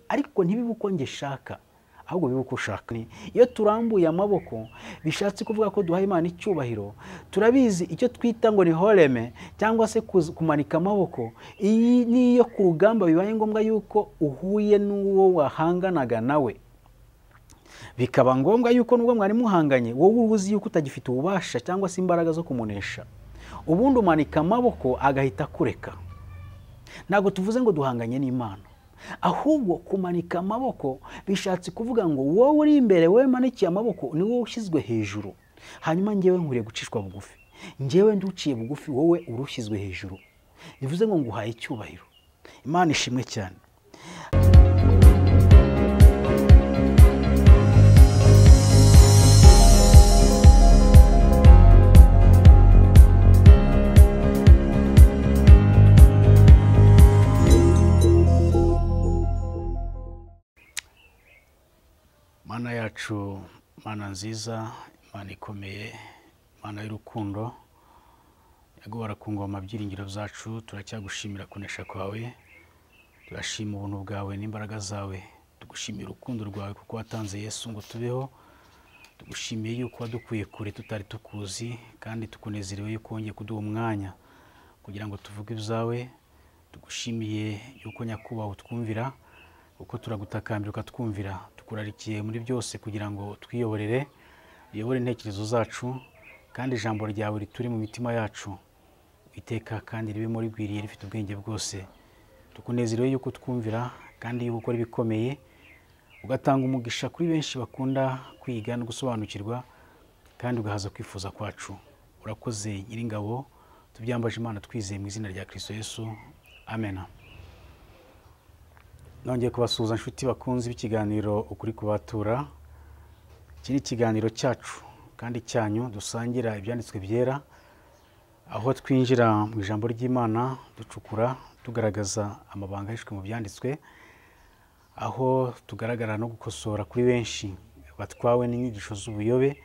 ariko ntibibe uko njye shaka ahubwo bibe uko ushaka iyo turambuye amaboko bishatse kuvuga ko duhaye imana icyubahiro turabizi icyo twita ngo ni horeme cyangwa se kumanika amaboko iyi niyo ku rugamba bibaye ngombwa yuko uhuye n'uwo wahanganaga nawe bikaba ngombwa yuko nubwo mwari muhanganye wowe uba uzi yuko utagifite ububasha cyangwa se imbaraga zo kumunesha ubundi umanika amaboko agahita akureka ntabwo tuvuze ngo duhanganye n'imana ahubwo kumanika amaboko bishatse kuvuga ngo wowe uri imbere wowe manikiye amaboko ni wowe ushyizwe hejuru hanyuma ngewe nkuriye gucishwa bugufi ngewe nduciye bugufi wowe urushyizwe hejuru bivuze ngo nguhaye icyubahiro imana ishimwe cyane mana yacu mana nziza mana ikomeye mana y'urukundo yagobora ku ngoma byiringiro byacu turacyagushimira kunesha kwawe turashima ubuntu bwawe n'imbaraga zawe tugushimiye urukundo rwawe kuko watanze yesu ngo tubeho tugushimiye yuko wadukuye kure tutari tukuzi kandi tukunezerewe yuko wongeye kuduha umwanya kugira ngo tuvuge ibyawe tugushimiye yuko nyakubahwa utwumvira uko turagutakambira ukatwumvira tukurarikiye muri byose kugira ngo twiyoborere uyobore intekerezo zacu kandi ijambo ryawe rituri mu mitima yacu iteka kandi ribe muri rigwiriye rifite ubwenge bwose tukunezerewe yuko utwumvira kandi yuko ukora ibikomeye ugatanga umugisha kuri benshi bakunda kwiga no gusobanukirwa kandi ugahaza kwifuza kwacu urakoze nyiringabo tubyambaje imana twizeye mu izina rya kirisito yesu amena nongeye kubasuhuza inshuti bakunze b'ikiganiro ukuri kubatura iki ni ikiganiro cyacu kandi cyanyu dusangira ibyanditswe byera aho twinjira mu ijambo ry'imana ducukura tugaragaza amabanga yishwe mu byanditswe aho tugaragara no gukosora kuri benshi batwawe n'inyigisho z'ubuyobe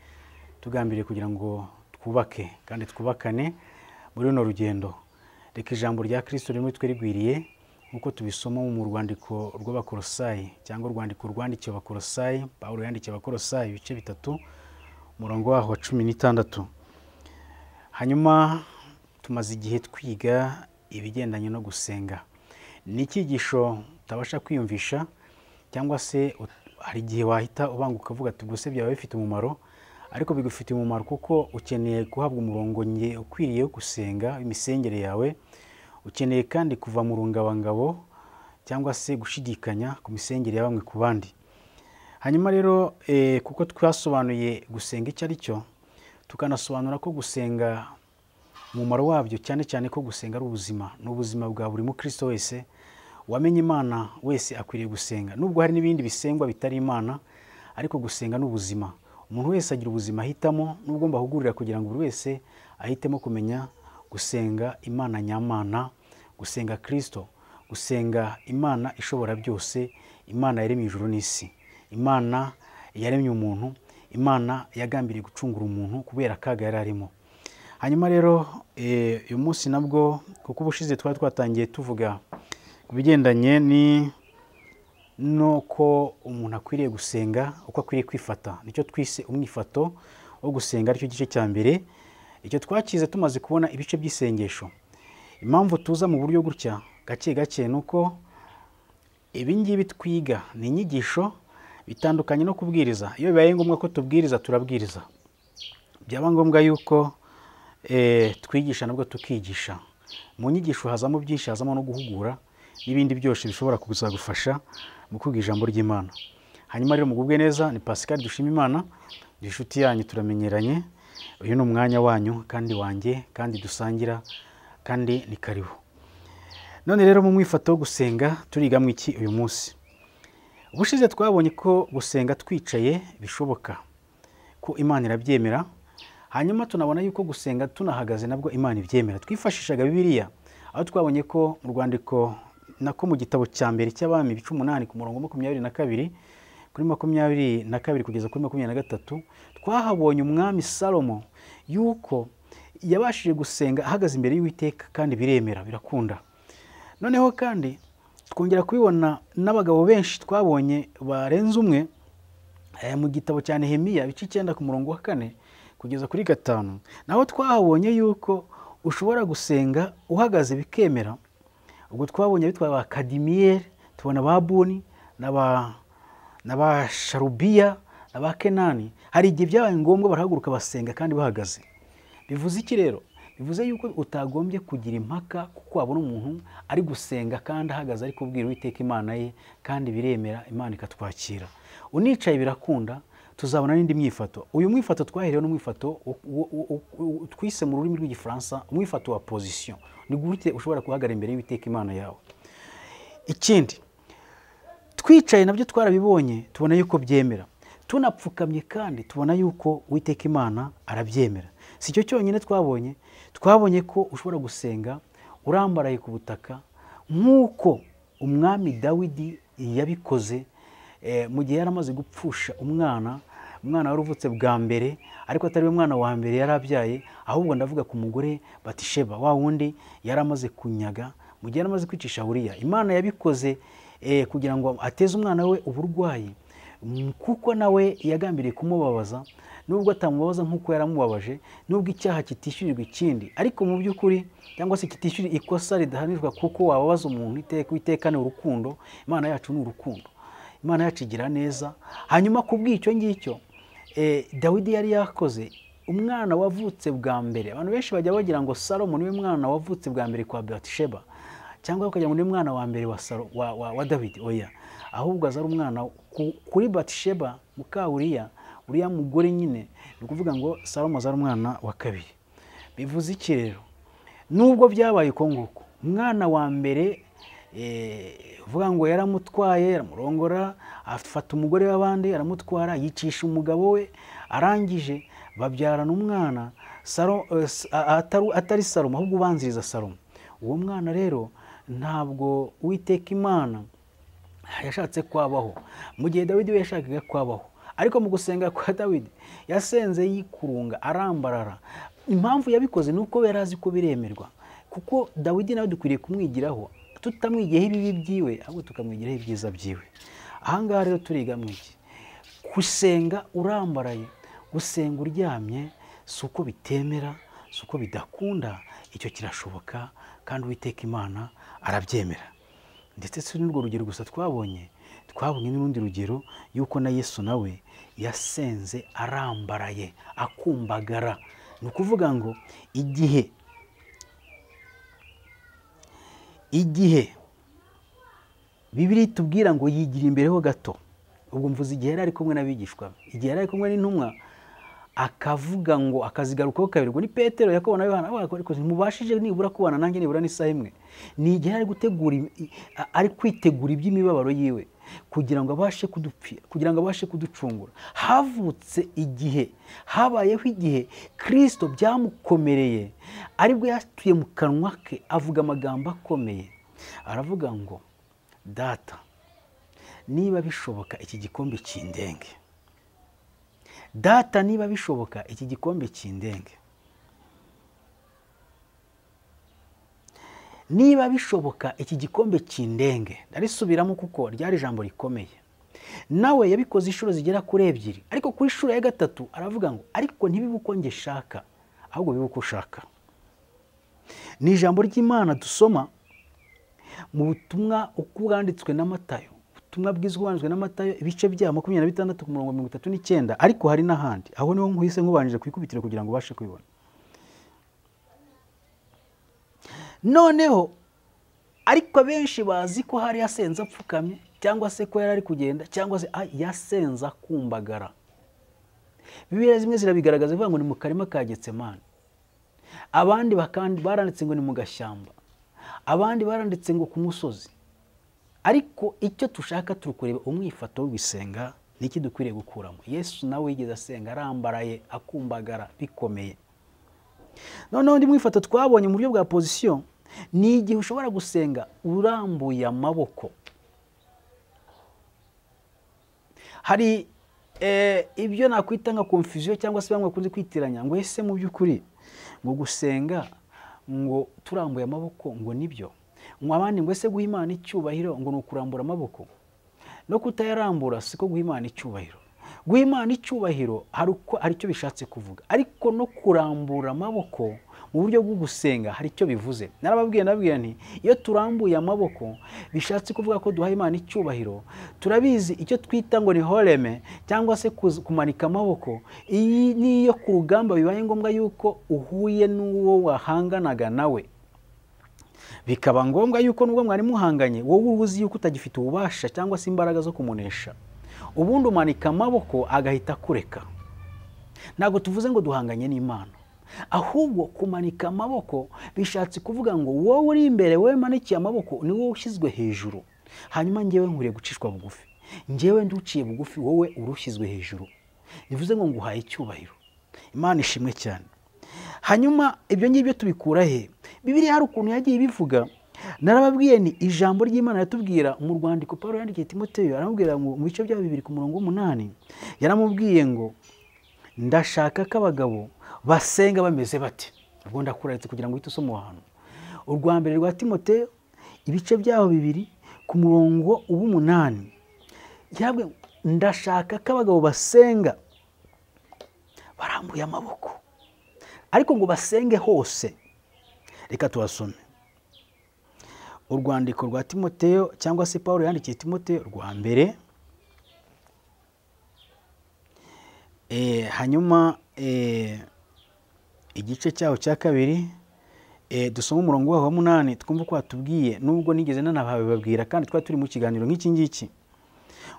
tugambiriye kugira ngo twubake kandi twubakane muri runo rugendo reka ijambo rya kirisito rimwe twe rigwiriye nk'uko tubisoma mu rwandiko rw'abakorosayi cyangwa urwandiko rwandikiwe abakorosayi pawulo yandikiye abakorosayi ibice bitatu umurongo waho wa cumi n'itandatu hanyuma tumaze igihe twiga ibigendanye no gusenga ni icyigisho utabasha kwiyumvisha cyangwa se hari igihe wahita ubanguka uvuga ati ubwo se byaba bifite umumaro ariko bigufitiye umumaro kuko ukeneye guhabwa umurongo ukwiriye wo gusenga imisengere yawe ukeneye kandi kuva mu rungabangabo cyangwa se gushidikanya ku misengere ya bamwe ku bandi hanyuma rero kuko twasobanuye gusenga icyo ari cyo tukanasobanura ko gusenga umumaro wabyo cyane cyane ko gusenga ari ubuzima ni ubuzima bwa buri mukristo wese wamenye imana wese akwiriye gusenga nubwo hari n'ibindi bisengwa bitari imana ariko gusenga ni ubuzima umuntu wese agira ubuzima ahitamo nubwo mbahugurira kugira ngo buri wese ahitemo kumenya gusenga imana nyamana gusenga kirisito gusenga imana ishobora byose imana yaremye ijuru n'isi imana yaremye umuntu imana yagambiriye gucungura umuntu kubera akaga yari arimo hanyuma rero uyu munsi nabwo kuko ubushize twari twatangiye tuvuga ku bigendanye n'uko umuntu akwiriye gusenga uko akwiriye kwifata nicyo twise umwifato wo gusenga aricyo gice cya mbere icyo twakize tumaze kubona ibice by'isengesho impamvu tuza mu buryo gutya gake gake ni uko ibingibi twiga ni inyigisho bitandukanye no kubwiriza iyo bibaye ngombwa ko tubwiriza turabwiriza byaba ngombwa yuko twigisha nabwo tukigisha mu nyigisho hazamo byinshi hazamo no guhugura n'ibindi byose bishobora kuzagufasha mu kwiga ijambo ry'imana hanyuma rero mugubwe neza ni pascal dushima imana ni inshuti yanyu turamenyeranye uyu ni umwanya wanyu kandi wanjye kandi dusangira kandi ni karibu none rero mu mwifato wo gusenga turiga mu iki uyu munsi ubushize twabonye ko gusenga twicaye bishoboka ko imana irabyemera hanyuma tunabona yuko gusenga tunahagaze nabwo imana ibyemera twifashishaga bibiliya aho twabonye ko mu rwandiko nako mu gitabo cya mbere cy'abami ibice umunani ku murongo makumyabiri na kabiri kuri makumyabiri na kabiri kugeza kuri makumyabiri na gatatu twahabonye umwami salomo yuko yabashije gusenga ahagaze imbere y'uwiteka kandi biremera birakunda noneho kandi twongera kubibona n'abagabo benshi twabonye barenze umwe eh, mu gitabo cya nehemiya ibice icyenda ku murongo wa kane kugeza kuri gatanu naho twahabonye yuko ushobora gusenga uhagaze bikemera ubwo twabonye bitwa ba kadimiyeri tubona ba buni n'aba na ba sharubiya na ba kenani hari igihe byabaye ngombwa barahaguruka basenga kandi bahagaze bivuze iki rero bivuze yuko utagombye kugira impaka kuko wabona umuntu ari gusenga kandi ahagaze ari kubwira uwiteka imana ye kandi biremera imana ikatwakira unicaye birakunda tuzabona n'indi myifato uyu mwifato twaherewe n'umwifato wo- wo- wo- wo- twise mu rurimi rw'igifaransa umwifato wa pozisiyo ni gute ushobora guhagarara imbere y'uwiteka imana yawe ikindi twicaye nabyo twarabibonye tubona yuko byemera tunapfukamye kandi tubona yuko uwiteka imana arabyemera si cyo cyonyine twabonye twabonye ko ushobora gusenga urambaraye ku butaka nk'uko umwami dawidi yabikoze eh, mu gihe yari amaze gupfusha umwana umwana wari uvutse bwa mbere ariko atari we mwana wa mbere yari abyaye ahubwo ndavuga ku mugore batisheba wa wundi yari amaze kunyaga mu gihe yari amaze kwicisha buriya imana yabikoze eh, kugira ngo ateze umwana we uburwayi Mm, kuko nawe yagambiriye kumubabaza nubwo atamubabaza nk'uko yaramubabaje nubwo icyaha kitishyurirwa ikindi ariko mu by'ukuri cyangwa se kitishyurira ikosa ridahanirwa kuko wababaza umuntu iteka iteka ni urukundo imana yacu ni urukundo imana yacu igira neza hanyuma ku bw'icyo ngicyo eh, dawidi yari yakoze umwana wavutse bwa mbere abantu benshi bajya bagira ngo salomo niwe mwana wavutse bwa mbere kwa batisheba cyangwa bakagira ngo niwe mwana wa mbere wa, Salo- wa, wa, wa dawidi oya ahubwo aza ari umwana ku- kuri batisheba muka uriya uriya mugore nyine ni ukuvuga ngo salomo aza ari umwana wa kabiri bivuze iki rero nubwo byabaye uko nguko umwana wa mbere eh, uvuga ngo yaramutwaye yaramurongora afata umugore w'abandi aramutwara yicisha umugabo we arangije babyarana umwana Salo- eh, s- a- a- atari- atari salomo ahubwo ubanziriza salomo uwo mwana rero ntabwo uwiteka imana yashatse kwabaho mu gihe dawidi we yashakaga kwabaho ariko mu gusenga kwa dawidi yasenze yikurunga arambarara impamvu yabikoze ni uko yari azi ko biremerwa kuko dawidi nawe dukwiriye kumwigiraho tutamwigiyeho ibibi byiwe ahubwo tukamwigiraho ibyiza byiwe aha ngaha rero turiga mu iki gusenga urambaraye gusenga uryamye si uko bitemera si uko bidakunda icyo kirashoboka kandi uwiteka imana arabyemera ndetse si n'urwo rugero gusa twabonye twabonye n'urundi rugero yuko na yesu nawe yasenze arambaraye akumbagara ni ukuvuga ngo igihe igihe bibiri tubwira ngo yigira imbere ho gato ubwo mvuze igihe yari ari kumwe n'abigishwa be igihe yari ari kumwe n'intumwa akavuga ngo akazigarukaho kabiri ngo ni petero yakobo na yohana bavuga ariko ntimubashije nibura kubana nanjye nibura n'isaha imwe ni igihe yari ari gutegura im- i- a- ari kwitegura iby'imibabaro yiwe kugira ngo abashe kudupfira kugira ngo abashe kuducungura havutse igihe habayeho igihe kirisito byamukomereye aribwo yatuye mu kanwa ke avuga amagambo akomeye aravuga ngo data niba bishoboka iki gikombe kindenge data niba bishoboka iki gikombe kindenge niba bishoboka iki gikombe kindenge ndarisubiramo kuko ryari ijambo rikomeye nawe yabikoze inshuro zigera kuri ebyiri ariko ku inshuro ya gatatu aravuga ngo ariko ntibibe uko njye shaka ahubwo bibe uko ushaka ni ijambo ry'imana dusoma mu butumwa uko bwanditswe na matayo ubutumwa bwiza bwanditswe na matayo ibice bya makumyabiri na bitandatu ku murongo mirongo itatu n'icyenda ariko hari n'ahandi aho niho nkuhise nkubanjije ku ikubitiro kugira ngo ubashe kubibona noneho ariko abenshi bazi ko hari yasenze apfukamye cyangwa se ko yari ari kugenda cyangwa se ah, yasenze akumbagara bibiliya zimwe zirabigaragaza bivuga ngo ni mu karima ka getsemani abandi bakandi baranditse ngo ni mu gashyamba abandi baranditse ngo ku musozi ariko icyo tushaka turi kureba umwifato wo gusenga ni iki dukwiriye gukuramo yesu nawe yigeze asenga arambaraye akumbagara bikomeye noneho undi mwifato twabonye mu buryo bwa pozisiyo ni igihe ushobora gusenga urambuye amaboko hari eh, ibyo nakwita nka confusion cyangwa se bamwe bakunze kwitiranya ngo ese mu by'ukuri ngo gusenga ngo turambuye amaboko ngo nibyo mwabandi ngo ese guha imana icyubahiro ngo ni ukurambura amaboko no kutayarambura siko guha imana icyubahiro guha imana icyubahiro hari uko hari icyo bishatse kuvuga ariko no kurambura amaboko mu buryo bwo gusenga hari icyo bivuze narababwiye nababwira nti iyo turambuye amaboko bishatse kuvuga ko duha imana icyubahiro turabizi icyo twita ngo ni horeme cyangwa se kuz- kumanika amaboko iyi niyo ku rugamba bibaye ngombwa yuko uhuye n'uwo wahanganaga nawe bikaba ngombwa yuko nubwo mwari muhanganye wowe uba uzi yuko utagifite ububasha cyangwa se imbaraga zo kumunesha ubundi umanika amaboko agahita akureka ntabwo tuvuze ngo duhanganye n'imana ahubwo kumanika amaboko bishatse kuvuga ngo wowe uri imbere wowe manikiye amaboko ni wowe ushyizwe hejuru hanyuma ngewe nkwiriye gucishwa bugufi ngewe nduciye bugufi wowe urushyizwe hejuru bivuze ngo nguhaye icyubahiro imana ishimwe cyane hanyuma ibyo ngibyo tubikura he bibiriya hari ukuntu yagiye ibivuga narababwiye ni ijambo ry'imana ritubwira mu rwandiko paul yandikiye timoteyo aramubwira ngo mu bice bya bibiri ku murongo w'umunani yaramubwiye ngo ndashaka ko abagabo basenga bameze bate ubwo ndakuraritse kugira ngo uhite usoma aho hantu urwa mbere rwa timoteyo ibice byaho bibiri ku murongo w'umunani yarabwiye ngo, ndashaka ko abagabo basenga barambuye amaboko ariko ngo basenge hose reka tubasome urwandiko rwa timoteyo cyangwa se paul yandikiye timoteyo rwa mbere Eh, hanyuma eh, igice cyaho cya kabiri eh, dusoma umurongo waho wa munani twumva uko watubwiye nubwo nigeze nanababibabwira kandi twari turi mu kiganiro nk'iki ngiki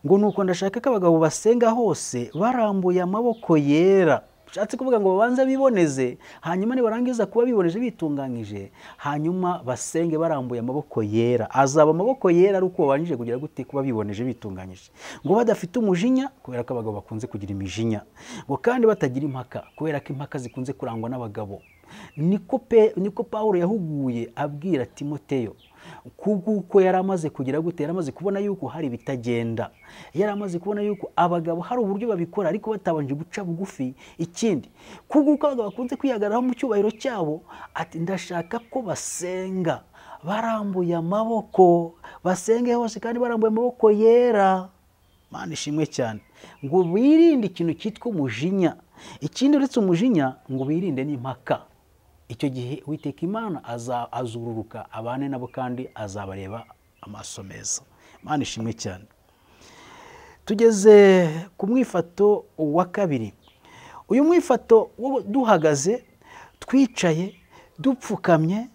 ngo ni uko ndashaka ko abagabo basenga hose barambuye amaboko yera bishatse kuvuga ngo babanze biboneze hanyuma nibarangiza kuba biboneje bitunganyije hanyuma basenge barambuye amaboko yera azaba amaboko yera ari uko babanje kugira gute kuba biboneje bitunganyije ngo badafite umujinya kubera ko abagabo bakunze kugira imijinya ngo kandi batagira impaka kubera ko impaka zikunze kurangwa n'abagabo niko pe niko pawulo yahuguye abwira timoteyo kuko yari amaze kugira gute yari amaze kubona yuko hari ibitagenda yari amaze kubona yuko abagabo hari uburyo babikora ariko batabanje guca bugufi ikindi kuko abagabo bakunze kwihagararaho mu cyubahiro cyabo ati ndashaka ko basenga barambuye amaboko basenge hose kandi barambuye amaboko yera mana ishimwe cyane ngo birinde ikintu cyitwa umujinya ikindi uretse umujinya ngo birinde n'impaka icyo gihe witeka imana aza- azururuka abane nabo kandi azabareba amaso meza mana ishimwe cyane tugeze ku mwifato wa kabiri uyu mwifato wo duhagaze twicaye dupfukamye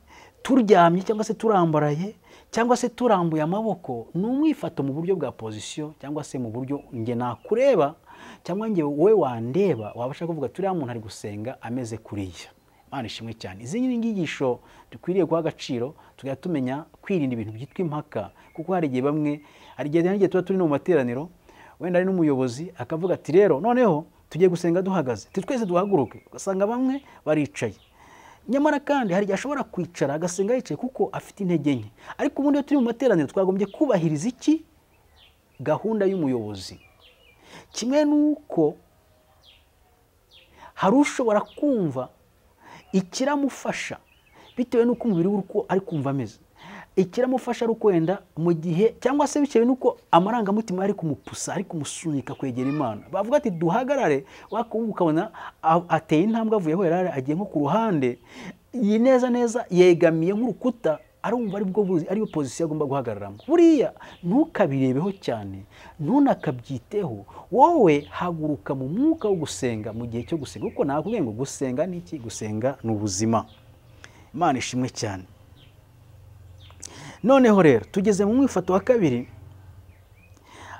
turyamye cyangwa se turambaraye cyangwa se turambuye amaboko ni umwifato mu buryo bwa pozisiyo cyangwa se mu buryo nge nakureba cyangwa nge wowe wandeba wabasha kuvuga turiya muntu ari gusenga ameze kuriya imana ishimwe cyane izi ni inyigisho dukwiriye guha agaciro tugahita tumenya kwirinda ibintu byitwa impaka kuko hari igihe bamwe hari igihe hari igihe tuba turi no mu materaniro wenda ari n'umuyobozi akavuga ati rero noneho tugiye gusenga duhagaze ati twese duhaguruke ugasanga bamwe baricaye nyamara kandi hari igihe ashobora kwicara agasenga yicaye kuko afite intege nke ariko ubundi iyo turi mu materaniro twagombye kubahiriza iki gahunda y'umuyobozi kimwe n'uko hari ushobora kumva ikiramufasha bitewe n'uko umubiri we uko ari kumva ameze ikiramufasha ari uko wenda mu gihe cyangwa se bitewe n'uko amarangamutima ari kumupusa ari kumusunika kwegera imana bavuga ati duhagarare wakumva ukabona a- ateye intambwe avuye aho yari ari, agiye nko ku ruhande iyi neza neza yegamiye nk'urukuta arumva ari bwo buzi ariyo pozisiyo agomba guhagararamo buriya ntukabirebeho cyane ntunakabyiteho wowe haguruka mu mwuka wo gusenga mu gihe cyo gusenga kuko nakubwiye ngo gusenga ni iki gusenga ni ubuzima imana ishimwe cyane noneho rero tugeze mu mwifato wa kabiri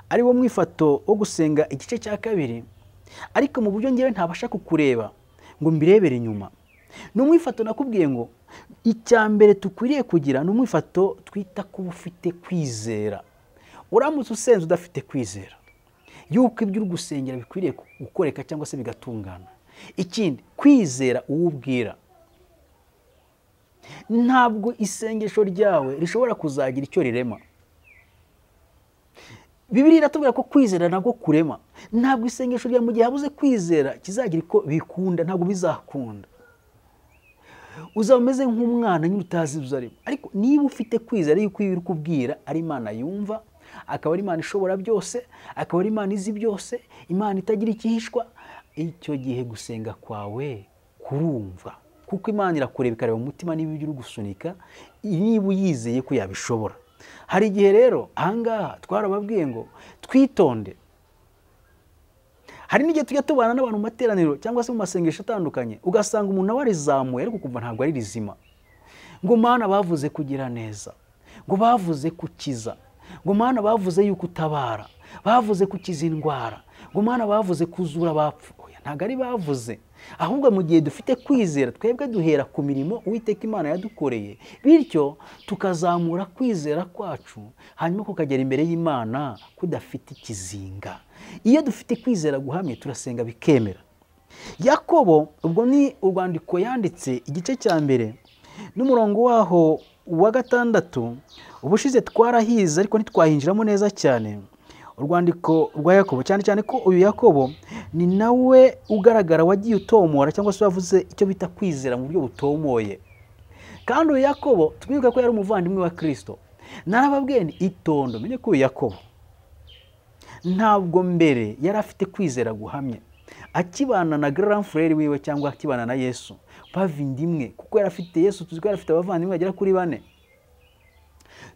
ari wo mwifato wo gusenga igice cya kabiri ariko mu buryo ngewe ntabasha kukureba ngo mbirebere inyuma ni umwifato nakubwiye ngo icya mbere dukwiriye kugira ni umwifato twita kuba ufite kwizera uramutse usenze udafite kwizera yuko ibyo uri gusengera bikwiriye gukoreka cyangwa se bigatungana ikindi kwizera uwo ubwira ntabwo isengesho ryawe rishobora kuzagira icyo rirema bibiri iratubwira ko kwizera nabwo kurema ntabwo isengesho ryawe mu gihe habuze kwizera kizagira uko bikunda ntabwo bizakunda uzaba umeze nk'umwana nyine utazi ibyo arimo ariko niba ufite kwizera yuko iyo uri kubwira ari imana yumva akaba ari imana ishobora byose akaba ari imana izi byose imana itagira ikihishwa icyo gihe gusenga kwawe kurumva kuko imana irakureba ikareba mu mutima niba ibyo uri gusunika niba uyizeye ko yabishobora hari igihe rero ahangaha twarababwiye ngo twitonde hari n'igihe tujya tubana n'abantu mu materaniro cyangwa se mu masengesho atandukanye ugasanga umuntu aba arizamuye ariko ukumva ntabwo ari rizima ngo mana bavuze kugira neza ngo bavuze kukiza ngo mana bavuze yuko utabara bavuze kukiza indwara ngo mana bavuze kuzura abapfuye ntabwo ari bavuze ahubwo mu gihe dufite kwizera twebwe duhera ku mirimo uwiteka imana yadukoreye bityo tukazamura kwizera kwacu hanyuma kukagera imbere y'imana kudafite ikizinga iyo dufite kwizera guhamye turasenga bikemera yakobo ubwo ni urwandiko yanditse igice cya mbere n'umurongo waho wa gatandatu ubushize twarahize ariko ntitwahinjiramo neza cyane urwandiko rwa yakobo cyane cyane ko uyu yakobo ni nawe ugaragara wagiye utomora cyangwa se wavuze icyo bita kwizera mu buryo butomoye kandi uyu yakobo twibuke ko yari umuvandimwe wa kirisito narababwiye ni itondo menye ko uyu yakobo ntabwo mbere yari afite kwizera guhamye akibana na garamfureri wiwe cyangwa akibana na yesu pavinda imwe kuko yari afite yesu tuzi ko yari afite abavandimwe bagera kuri bane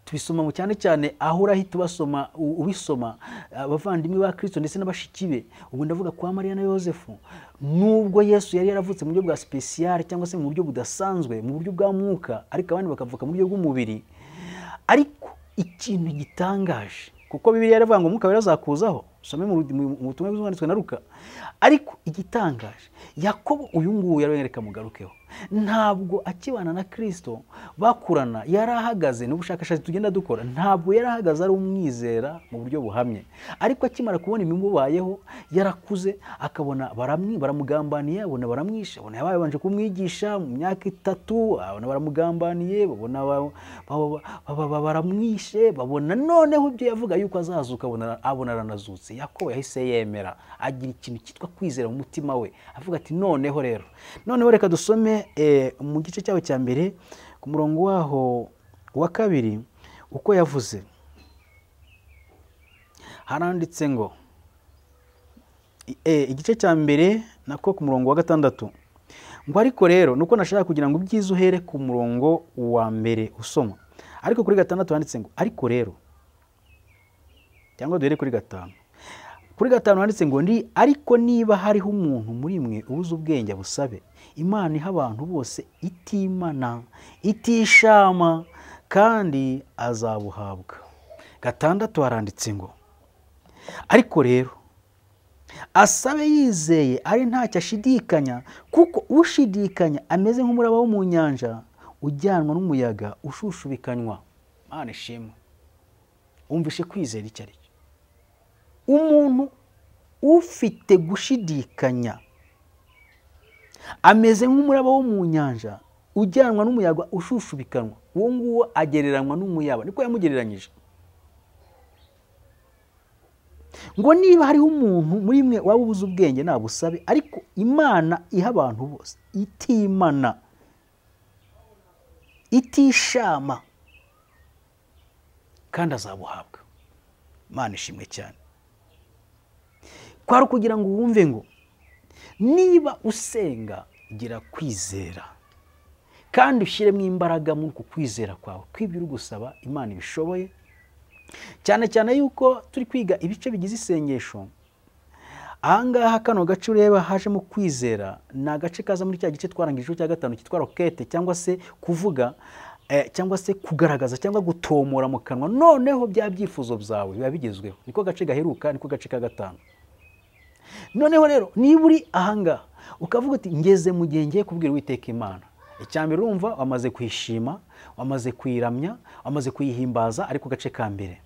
tubisoma mu cyane cyane aho urahita ubasoma ubisoma abavandimwe ba kirisito ndetse n'abashiki be ubu ndavuga kwa mariya na yosefu nubwo yesu yari yaravutse mu buryo bwa sipesiyare cyangwa se mu buryo budasanzwe mu buryo bwa mwuka ariko abandi bakavuka mu buryo bw'umubiri ariko ikintu gitangaje kuko bibiriya yaravuga ngo umwuka birazakuzaho usome mu butumwa bw'umwanditswe na ruka ariko igitangaje yakobo uyu nguyu yarwereka mugarukeho ntabwo akibana na kirisito bakurana yari ahagaze n'ubushakashatsi tugenda dukora ntabwo yari ahagaze ari umwizera mu buryo buhamye ariko akimara kubona ibimubayeho yarakuze akabona baramugambaniye abona baramwishe abona yabaye babanje kumwigisha mu myaka itatu abona baramugambaniye babona baramwishe babona noneho ibyo yavuga yuko azazuka abona aranazutse yakobo yahise yemera agira ikintu cyitwa kwizera mu mutima we avuga ati noneho rero noneho reka dusome mu gice cyawe cya mbere ku murongo waho wa kabiri uko yavuze haranditse ngo igice cya mbere nako ku murongo wa gatandatu ngo ariko rero nuko nashaka kugira ngo ubyize uhere ku murongo wa mbere usoma ariko kuri gatandatu handitse ngo ariko rero cyangwa duhere kuri gatanu kuri gatanu handitse ngo ndi ariko niba hariho umuntu muri mwe ubuze ubwenge busabe imana iha abantu bose itimana itishama kandi azabuhabwa gatandatu haranditse ngo ariko rero asabe yizeye ari ntacyo ashidikanya kuko ushidikanya ameze nk'umuraba wo mu nyanja ujyanwa n'umuyaga ushushubikanywa mwana ishimwe wumvishe kwizera icyo ari cyo umuntu ufite gushidikanya ameze nk'umuraba wo mu nyanja ujyanwa n'umuyaga ushushubikanwa uwo nguwo agereranywa n'umuyaba niko yamugereranyije ngo niba hariho umuntu muri mwe waba ubuze ubwenge nabusabe ariko imana iha abantu bose itimana itishama kandi azabuhabwa imana ishimwe cyane kwari ukugira ngo wumve ngo niba usenga gira kwizera kandi ushyiremo imbaraga muri uku kwizera kwawe kw'ibyo uri gusaba imana ibishoboye cyane cyane yuko turi kwiga ibice bigize isengesho ahangaha kano gace ureba hajemo kwizera ni agace kaza muri cya gice twarangije cya gatanu cyitwa rokete cyangwa se kuvuga cyangwa se kugaragaza cyangwa gutomora mu kanwa noneho bya byifuzo byawe biba bigezweho niko gace gaheruka niko gace ka gatanu noneho rero niba uri ahangaha ukavuga uti ngeze mu gihe ngiye kubwira uwiteka imana icya mbere urumva wamaze kuyishima wamaze kuyiramya wamaze kuyihimbaza ariko gace ka mbere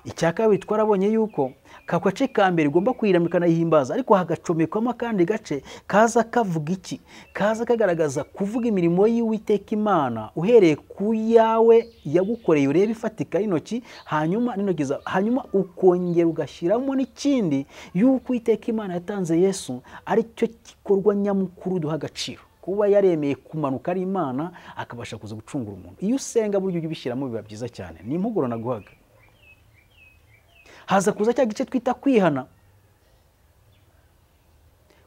icya kabiri twarabonye yuko ka gace ka mbere ugomba kuyiramya ukanayihimbaza ariko hagacomekwamo akandi gace kaza kavuga iki kaza kagaragaza kuvuga imirimo y'uwiteka imana uhereye ku yawe yagukoreye urebe ifatika y'intoki hanyuma n'intoki zawe hanyuma ukongera ugashyiramo n'ikindi y'uko uwiteka imana yatanze yesu aricyo gikorwa nyamukuru duha agaciro kuba yaremeye kumanuka ari imana akabasha kuza gucungura umuntu iyo usenga buryo ujya ubishyiramo biba byiza cyane ni impuguro naguhaga haza kuza cya gice twita kwihana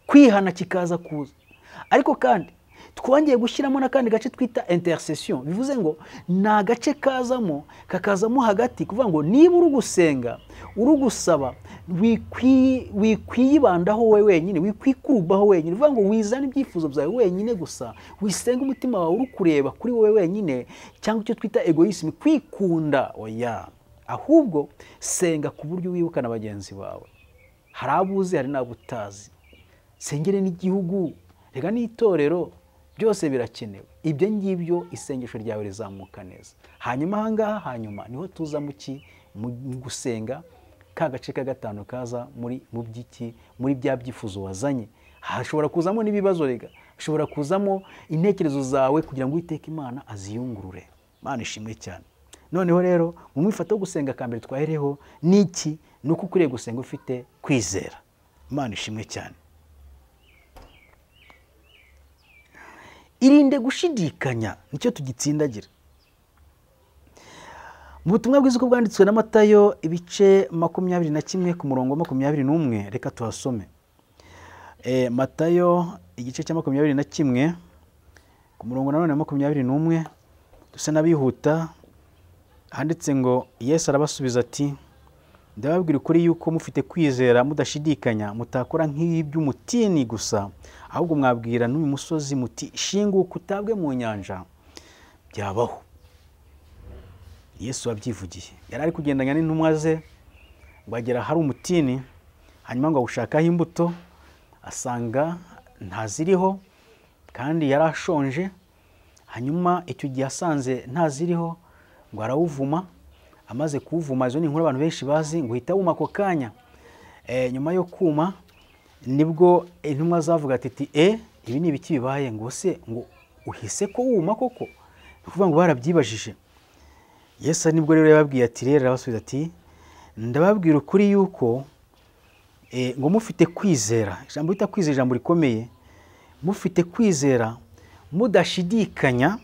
kwihana kikaza kuza ariko kandi twongeye gushyiramo n'akandi gace twita intercession bivuze ngo ni agace kazamo kakazamo hagati kuvuga ngo niba uri gusenga uri gusaba wikwi- wikwiyibandaho wowe wenyine wikwikurubaho wenyine bivuga ngo wizane ibyifuzo byawe wenyine gusa wisenge umutima wawe uri kureba kuri wowe wenyine cyangwa icyo twita egoisme kwikunda oya ahubwo senga ku buryo wibuka na bagenzi bawe hari abo uzi hari n'abo utazi sengere n'igihugu reka n'itorero byose birakenewe ibyo ngibyo isengesho ryawe rizamuka neza hanyuma aha ngaha hanyuma niho tuza mu ki mu mu gusenga ka gace ka gatanu kaza muri mu by'iki muri bya byifuzo wazanye hashobora kuzamo n'ibibazo rega hashobora kuzamo intekerezo zawe kugira ngo uwiteke imana aziyungurure imana ishimwe cyane noneho rero mu mwifata wo gusenga akambere twahereho ni iki ni uko ukwiriye gusenga ufite kwizera imana ishimwe cyane irinde gushidikanya nicyo tugitsindagira mu butumwa bwiza uko bwanditswe na matayo ibice makumyabiri na kimwe ku murongo wa makumyabiri n'umwe reka tuhasome Eh, matayo igice cya makumyabiri na kimwe ku murongo nanone wa makumyabiri n'umwe dusa n'abihuta handitse ngo yesu arabasubiza ati ndababwira ukuri yuko mufite kwizera mudashidikanya mutakora nk'ibi by'umutini gusa ahubwo mwabwira n'uyu musozi muti shinguka utabwe mu nyanja byabaho yesu wabyivugiye yari ari kugendanya n'intumwa ze ngo agera ahari umutini hanyuma ngo awushakaho imbuto asanga ntaziriho kandi yari ashonje hanyuma icyo gihe asanze ntaziriho ngo arawuvuma amaze kuwuvuma izo ni inkuru abantu benshi bazi ngo uhita wuma ako kanya Eh, nyuma yo kuma nibwo intumwa zavuga ati "Ti, e ibi ni ibiki bibaye ngo se ngo uhise ko wuma koko ni ukuvuga ngo barabyibajije yesu ari nibwo rero yababwiye ati rero arabasubiza ati ndababwira ukuri yuko eh, ngo mufite kwizera ijambo rita kwizera ijambo rikomeye mufite kwizera mudashidikanya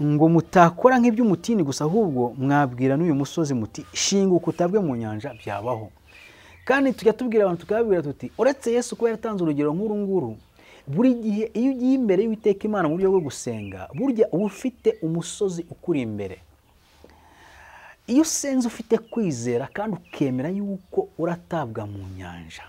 ngo mutakora nk'iby'umutini gusa ahubwo mwabwira n'uyu musozi muti shinguka utabwe mu nyanja byabaho kandi tujya tubwira abantu tukababwira tuti uretse yesu kuba yaratanze urugero nk'uru nguru buri gihe iyo ugiye imbere y'uwiteka imana mu buryo bwo gusenga burya uba ufite umusozi ukuri imbere iyo usenze ufite kwizera kandi ukemera yuko uratabwa mu nyanja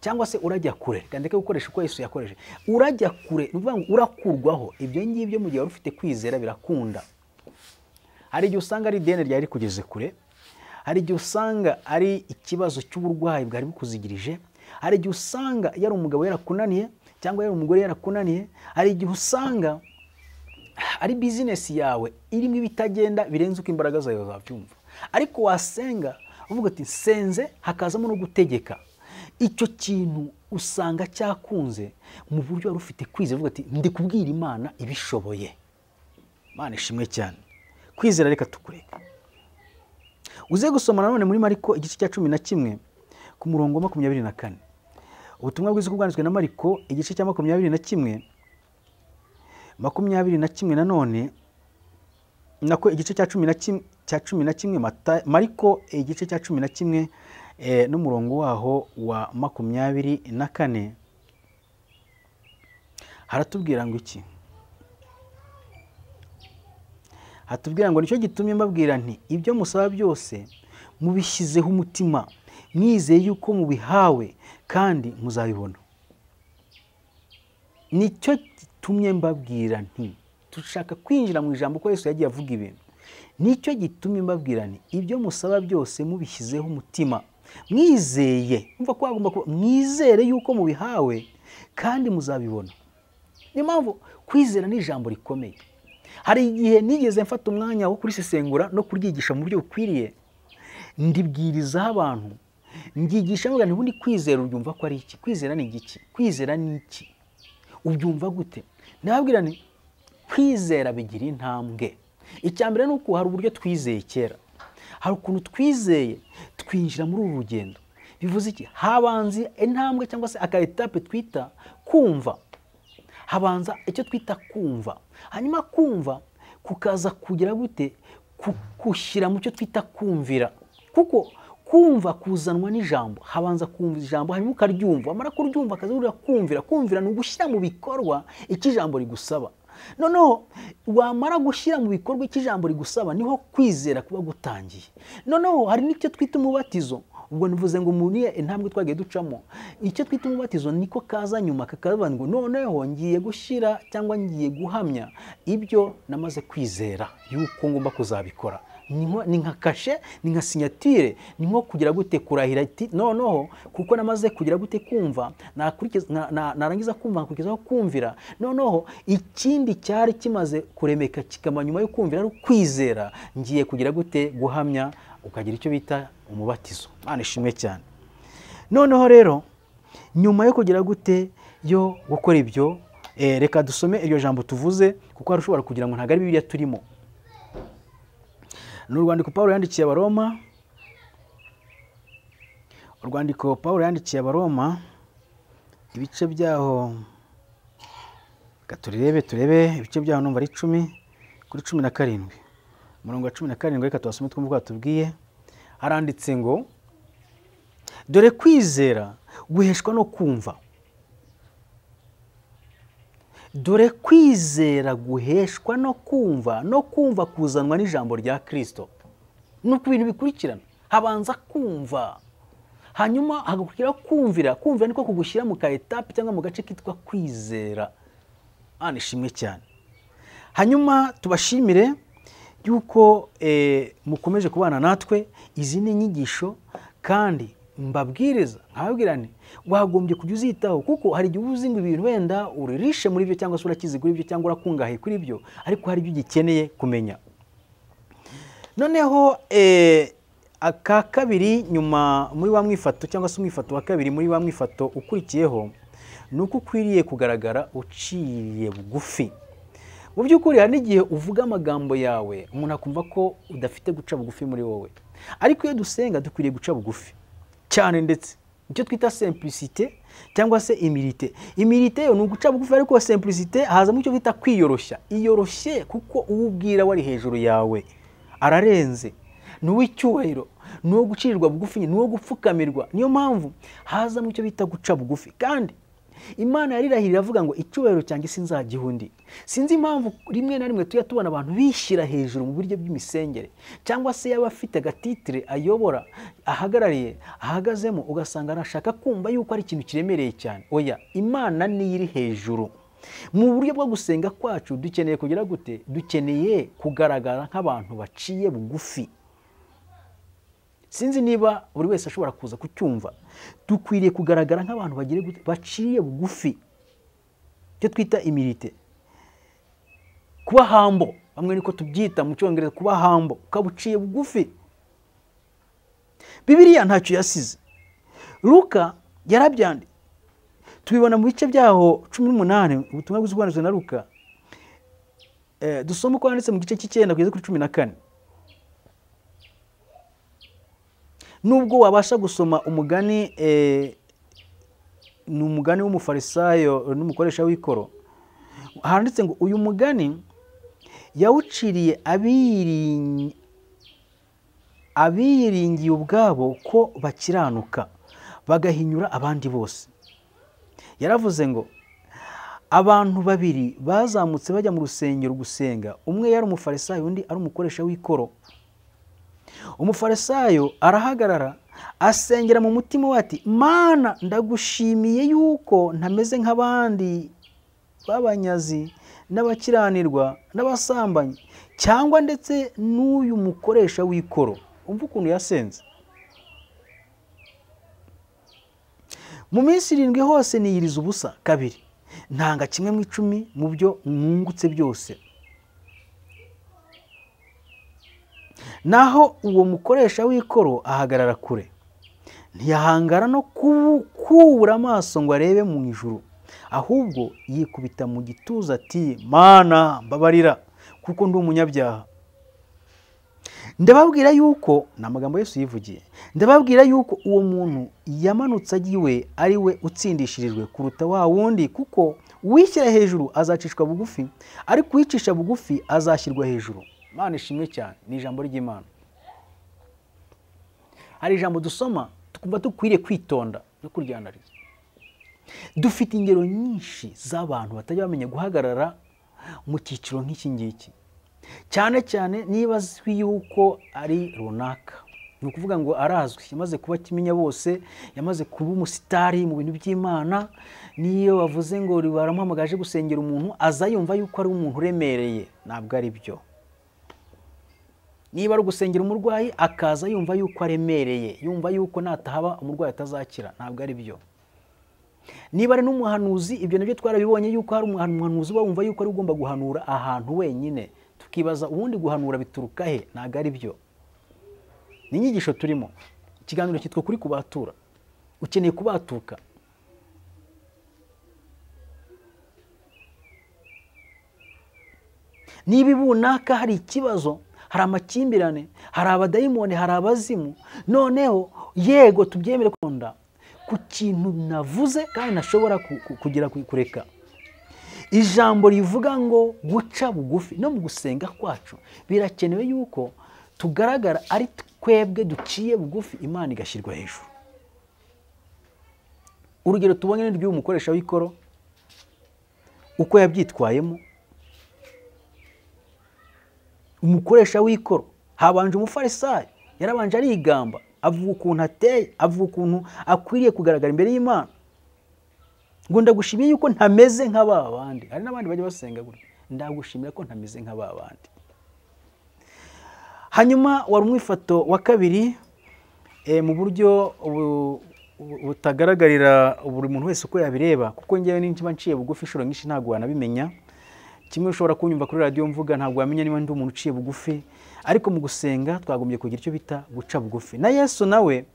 cyangwa se urajya kure reka ndeke gukoresha uko yesu yakoreshe urajya kure ni ukuvuga ngo urakurwaho ibyo ngibyo mu gihe wari ufite kwizera birakunda hari igihe usanga ari ideni ryari rikugeze kure hari igihe usanga ari ikibazo cy'uburwayi bwari bukuzigirije hari igihe usanga yari umugabo yarakunaniye cyangwa yari umugore yarakunaniye hari igihe usanga ari bizinesi yawe irimo ibitagenda birenze uko imbaraga zawe zabyumva ariko wasenga uvuga uti senze hakazamo no gutegeka icyo kintu usanga cyakunze mu buryo wari ufite kwizera uvuga ati ndi kubwira imana ibishoboye imana ishimwe cyane kwizera reka tukureka uze gusoma nanone muri mariko igice cya cumi na kimwe ku murongo wa makumyabiri na kane ubutumwa bwiza uko bwanditswe na mariko igice cya makumyabiri na kimwe makumyabiri na kimwe nanone nako igice cya cumi na kimwe cya cumi na kimwe Mata- mariko igice cya cumi na kimwe eh, n'umurongo waho wa makumyabiri na kane haratubwira ngo iki hatubwira ngo nicyo gitumye mbabwira nti ibyo musaba byose mubishyizeho umutima mwizeye yuko mubihawe kandi muzabibona nicyo gitumye mbabwira nti dushaka kwinjira mu ijambo ko yesu yagiye avuga ibintu nicyo gitumye mbabwira nti ibyo musaba byose mubishyizeho umutima mwizeye mva ko hagomba kuba mwizere yuko mubihawe kandi muzabibona niyo mpamvu kwizera ni ijambo rikomeye hari igihe nigeze mfata umwanya wo kurisesengura no kuryigisha mu buryo bukwiriye ndibwirizaho abantu mbyigisha mvuga nti ubundi kwizera ubyumva ko ari iki kwizera ni igiki kwizera ni iki ubyumva gute ndababwira nti kwizera bigira intambwe icya mbere ni uko hari uburyo twizeye kera hari ukuntu twizeye twinjira muri uru rugendo bivuze iki habanze intambwe cyangwa se aka etape twita kumva habanza icyo twita kumva hanyuma kumva kukaza kugira gute kushyira mu cyo twita kumvira kuko kumva kuzanwa n'ijambo habanza kumva ijambo hanyuma ukaryumva wamara kuryumva akazurira kumvira kumvira ni ugushyira mu bikorwa icyo ijambo rigusaba noneho wamara gushyira mu bikorwa icyo ijambo rigusaba niho kwizera kuba gutangiye noneho hari n'icyo twita umubatizo ubwo nivuze ngo umuntu ye intambwe twagiye ducamo icyo twita umubatizo niko kaza nyuma kakavuga ngo noneho ngiye gushyira cyangwa ngiye guhamya ibyo namaze kwizera yuko ngomba kuzabikora ni nka kashe ni nka sinyatire ni nko kugira gute kurahira iti noneho kuko namaze kugira gute kumva narangiza kumva nakurikizaho kumvira noneho ikindi cyari kimaze kuremeka kikaba nyuma yo kumvira ari ukwizera ngiye kugira gute guhamya ukagira icyo bita umubatizo mwana ishimwe cyane noneho rero nyuma yo kugira gute yo gukora ibyo reka dusome iryo jambo tuvuze kuko hari ushobora kugira ngo ntabwo ari biriya turimo ni urwandiko paul yandikiye abaroma urwandiko paul yandikiye abaroma ibice byaho reka turebe turebe ibice byaho numva ari icumi kuri cumi na karindwi umurongo wa cumi na karindwi reka tubasome twumve uko batubwiye haranditse ngo dore kwizera guheshwa no kumva dore kwizera guheshwa no kumva no kumva kuzanwa n'ijambo rya kirisito ni uku bintu bikurikirana habanza kumva hanyuma hagakurikiraho kumvira kumvira niko kugushyira mu ka etape cyangwa mu gace kitwa kwizera hano ishimwe cyane hanyuma tubashimire yuko mukomeje kubana natwe izi ni inyigisho kandi mbabwiriza nkababwira ni wagombye kujya uzitaho kuko hari igihe uba uzi ngo ibintu wenda uririshe muri byo cyangwa se urakizi kuri byo cyangwa urakungahaye kuri byo ariko hari ibyo ugikeneye kumenya noneho aka kabiri nyuma muri wa mwifato cyangwa se umwifato wa kabiri muri wa mwifato ukurikiyeho ni uko ukwiriye kugaragara uciye bugufi mu by'ukuri hari n'igihe uvuga amagambo yawe umuntu akumva ko udafite guca bugufi muri wowe ariko iyo dusenga dukwiriye guca bugufi cyane ndetse icyo twita simplicite cyangwa se imirite imirite yo ni uguca bugufi ariko simplicite hazamo icyo twita kwiyoroshya iyoroshye kuko uwo ubwira wari hejuru yawe ararenze ni uw'icyubahiro ni uwo gucirirwa bugufi ni uwo gupfukamirwa niyo mpamvu hazamo icyo bita guca bugufi kandi imana yarirahira iravuga ngo icyubahiro cyanjye sinzagiha undi sinzi impamvu rimwe na rimwe tujya tubona abantu bishyira hejuru mu buryo bw'imisengere cyangwa se yaba afite agatitire ayobora ahagarariye ahagazemo ugasanga arashaka kumva yuko ari ikintu kiremereye cyane oya imana niyo iri hejuru mu buryo bwo gusenga kwacu dukeneye kugira gute dukeneye kugaragara nk'abantu baciye bugufi sinzi niba buri wese ashobora kuza kucyumva dukwiriye kugaragara nk'abantu baciye bugufi icyo twita imirite kuba hambo bamwe niko tubyita mu cyongereza kuba hambo ukaba uciye bugufi bibiriya ntacyo yasize ruka yarabyandi tubibona mu bice byaho cumi n'umunani ubutumwa bwiza bwanditswe na ruka dusoma uko yanditse mu gice cy'icyenda kugeza kuri cumi na kane nubwo wabasha gusoma umugani ni umugani w'umufarisayo n'umukoresha w'ikoro handitse ngo uyu mugani yawuciriye abiringiye ubwabo ko bakiranuka bagahinyura abandi bose yaravuze ngo abantu babiri bazamutse bajya mu rusengero gusenga umwe yari umufarisayo undi ari umukoresha w'ikoro umufarisayo arahagarara asengera mu mutima we ati mana ndagushimiye yuko ntameze nk'abandi b'abanyazi n'abakiranirwa n'abasambanyi cyangwa ndetse n'uyu mukoresha w'ikoro umva ukuntu yasenze mu minsi irindwi hose niyiriza ubusa kabiri ntanga kimwe mu icumi mu byo mwungutse byose naho uwo mukoresha w'ikoro ahagarara kure ntiyahangara no kubura amaso ngo arebe mu ijuru ahubwo yikubita mu gituza ati mana mbabarira kuko ndi umunyabyaha ndababwira yuko ni amagambo yose uyivugiye ndababwira yuko uwo muntu yamanutse agiwe ari we utsindishirijwe kuruta wa wundi kuko uwishyira hejuru azacishwa bugufi ariko uwicisha bugufi azashyirwa hejuru imana ishimwe cyane ni ijambo ry'imana hari ijambo dusoma tukumva dukwiriye kwitonda no kuryanariza dufite ingero nyinshi z'abantu batajya bamenya guhagarara mu cyiciro nk'iki ngiki cyane cyane niba azwi yuko ari runaka ni ukuvuga ngo arazwi yamaze kuba kimenya bose yamaze kuba umusitari mu bintu by'imana niyo bavuze ngo baramuhamagaje gusengera umuntu aza yumva yuko ari umuntu uremereye ntabwo ari byo niba ari ugusengera umurwayi akaza yumva yuko aremereye yumva yuko natahaba umurwayi atazakira ntabwo ari byo niba ari n'umuhanuzi ibyo nabyo twarabibonye yuko hari umuhanuzi uba wumva yuko ari ugomba guhanura ahantu wenyine tukibaza ubundi guhanura bituruka he ntabwo ari byo ni inyigisho turimo ikiganiro cyitwa kuri kubatura ukeneye kubatuka niba ibunaka hari ikibazo hari amakimbirane hari abadayimoni hari abazimu noneho yego tubyemere kunda ku kintu navuze kandi nashobora kugera kureka ijambo rivuga ngo guca bugufi no mu gusenga kwacu birakenewe yuko tugaragara ari twebwe duciye bugufi imana igashyirwa hejuru urugero tubonye ni ry'uyu mukoresha w'ikoro uko yabyitwayemo umukoresha w'ikoro habanje umufarisayo yarabanje arigamba avuga ukuntu ateye avuga ukuntu akwiriye kugaragara imbere y'imana ngo ndagushimiye yuko ntameze nka ba bandi hari n'abandi bajya basenga gutya ndagushimira ko ntameze nka ba bandi hanyuma wari umwifato wa kabiri mu buryo butagaragarira buri muntu wese uko yabireba kuko ngewe niba nciye bugufi inshuro nyinshi ntabwo wanabimenya kimwe ushobora kunyumva kuri radiyo mvuga ntabwo wamenya niba ndi umuntu uciye bugufi ariko mu gusenga twagombye kugira icyo bita guca bugufi na yesu nawe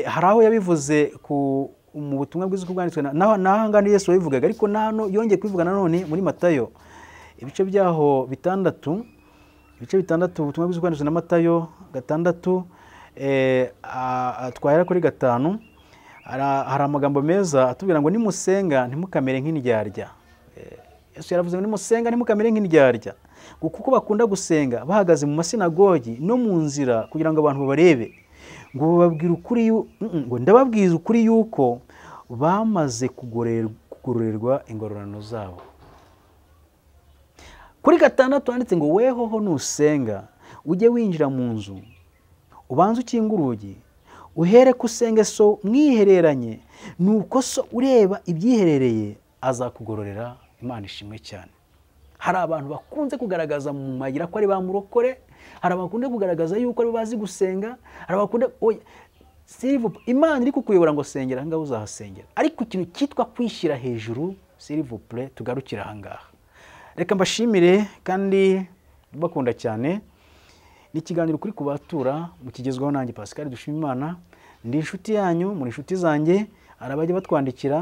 hari aho yabivuze mu butumwa bwiza uko bwanditswe n'ahangana yesu wabivugaga ariko hano yongeye kubivuga nanone muri matayo ibice byaho bitandatu ibice bitandatu ubutumwa bwiza bwanditswe na matayo gatandatu twahera kuri gatanu hari amagambo meza atubwira ngo nimusenga ntimukamere nk'indyarya Yesu yaravuze ngo nimusenga ntimukamere nk'indyarya ngo kuko bakunda gusenga bahagaze mu masinagogi no mu nzira kugira ngo abantu babarebe ngo bababwire ukuri ngo ndababwiza ukuri yuko bamaze kugororerwa ingororano zabo kuri gatandatu handitse ngo wehoho nusenga ujye winjira mu nzu ubanze ukinga urugi uhere ko usenge so mwihereranye nuko so ureba ibyiherereye azakugororera imana ishimwe cyane hari abantu bakunze kugaragaza mu mayira ko ari ba murokore hari abakunze kugaragaza yuko ari bazi gusenga hari abakunda sirivupu imana iri kukuyobora ngo sengera ahangaha uzahasengera ariko ikintu cyitwa kwishyira hejuru sirivupure tugarukire ahangaha reka mbashimire kandi bakunda cyane ni ikiganiro kuri kubatura mukigezwaho nanjye Pascal Dushimimana ndi inshuti yanyu muri inshuti zanjye hari abajya batwandikira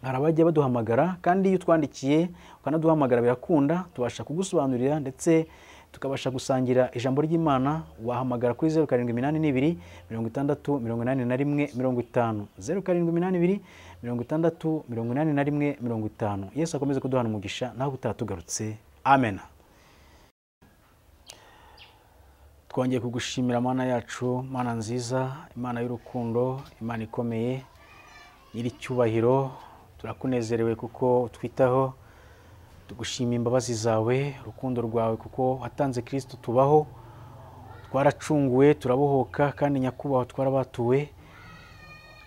hari abajya baduhamagara kandi iyo utwandikiye ukanaduhamagara birakunda tubasha kugusobanurira ndetse tukabasha gusangira ijambo ry'imana wahamagara kuri zeru karindwi iminani n'ibiri mirongo itandatu mirongo inani na rimwe mirongo itanu zeru karindwi iminani ibiri mirongo itandatu mirongo inani na rimwe mirongo itanu yesu akomeze kuduhana umugisha nawe utaha tugarutse amena twongeye kugushimira mana yacu mana nziza imana y'urukundo imana ikomeye nyir'icyubahiro turakunezerewe kuko twitaho tugushimira imbabazi zawe urukundo rwawe kuko watanze kirisito tubaho twaracunguwe turabohoka kandi nyakubahwa twarabatuwe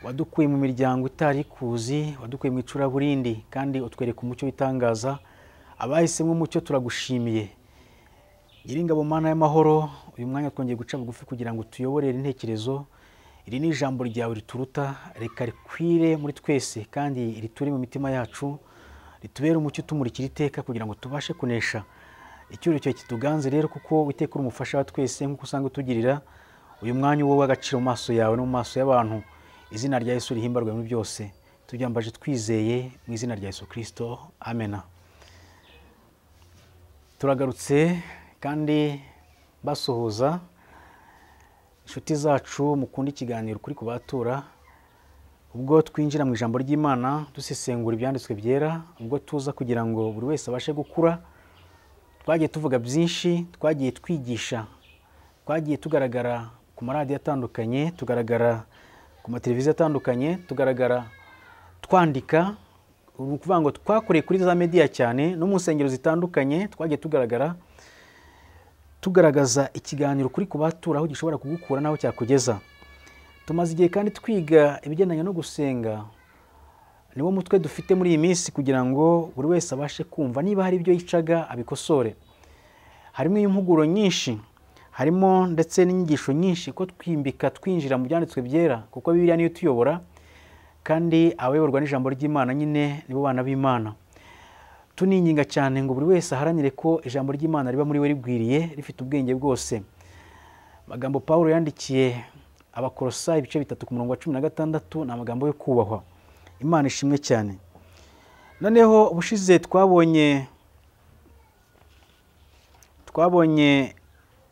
wadukuye mu miryango itari kuzi wadukuye mu icuraburindi kandi utwereka umucyo w'itangaza abahisemo umucyo turagushimiye nyiringabo mana y'amahoro uyu mwanya twongeye guca bugufi kugira ngo tuyoborere intekerezo iri ni ijambo ryawe rituruta reka rikwire muri twese kandi riture mu mitima yacu ritubere umucyo utumurikira iteka kugira ngo tubashe kunesha icyuho cyawe kituganze rero kuko witeka uri umufasha wa twese nk'uko usanga utugirira uyu mwanya wowe w'agaciro mu maso yawe no mu maso y'abantu izina rya Yesu rihimbarwe muri byose tubyambaje twizeye mu izina rya Yesu kirisito amena turagarutse kandi basuhuza inshuti zacu mukunda ikiganiro kuri kubatura ubwo twinjira mu ijambo ry'imana dusesengura ibyanditswe byera ubwo tuza kugira ngo buri wese abashe gukura twagiye tuvuga byinshi twagiye twigisha twagiye tugaragara ku maradiyo atandukanye tugaragara ku mateleviziyo atandukanye tugaragara twandika ni ukuvuga ngo twakoreye kuri za mediya cyane no mu nsengero zitandukanye twagiye tugaragara tugaragaza ikiganiro kuri ku batura aho gishobora kugukura n'aho cyakugeza tumaze igihe kandi twiga ibigendanye no gusenga niwo mutwe dufite muri iyi minsi kugira ngo buri wese abashe kumva niba hari ibyo yicaga abikosore harimo impuguro nyinshi harimo ndetse n'inyigisho nyinshi ko twimbika twinjira mu byanditswe byera kuko biriya niyo tuyobora kandi abayoborwa n'ijambo ry'imana nyine nibo bana b'imana tuninginga cyane ngo buri wese aharanire ko ijambo ry'imana riba muri we rigwiriye rifite ubwenge bwose amagambo paul yandikiye abakorosa ibice bitatu ku murongo wa cumi na gatandatu ni amagambo yo kubahwa imana ishimwe cyane noneho ubushize twabonye twabonye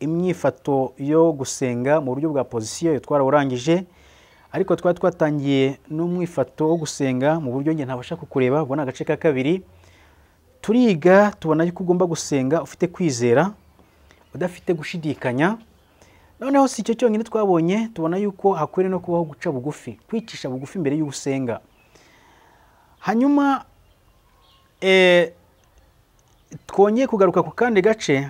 imyifato yo gusenga mu buryo bwa pozisiyo yo twarawurangije ariko twari twatangiye n'umwifato wo gusenga mu buryo njye ntabasha kukureba ubwo ni agace ka kabiri turiga tubona yuko ugomba gusenga ufite kwizera udafite gushidikanya noneho si icyo cyonyine twabonye tubona yuko hakwiriye no kubaho guca bugufi kwicisha bugufi mbere y'ubusenga hanyuma twongeye kugaruka ku kandi gace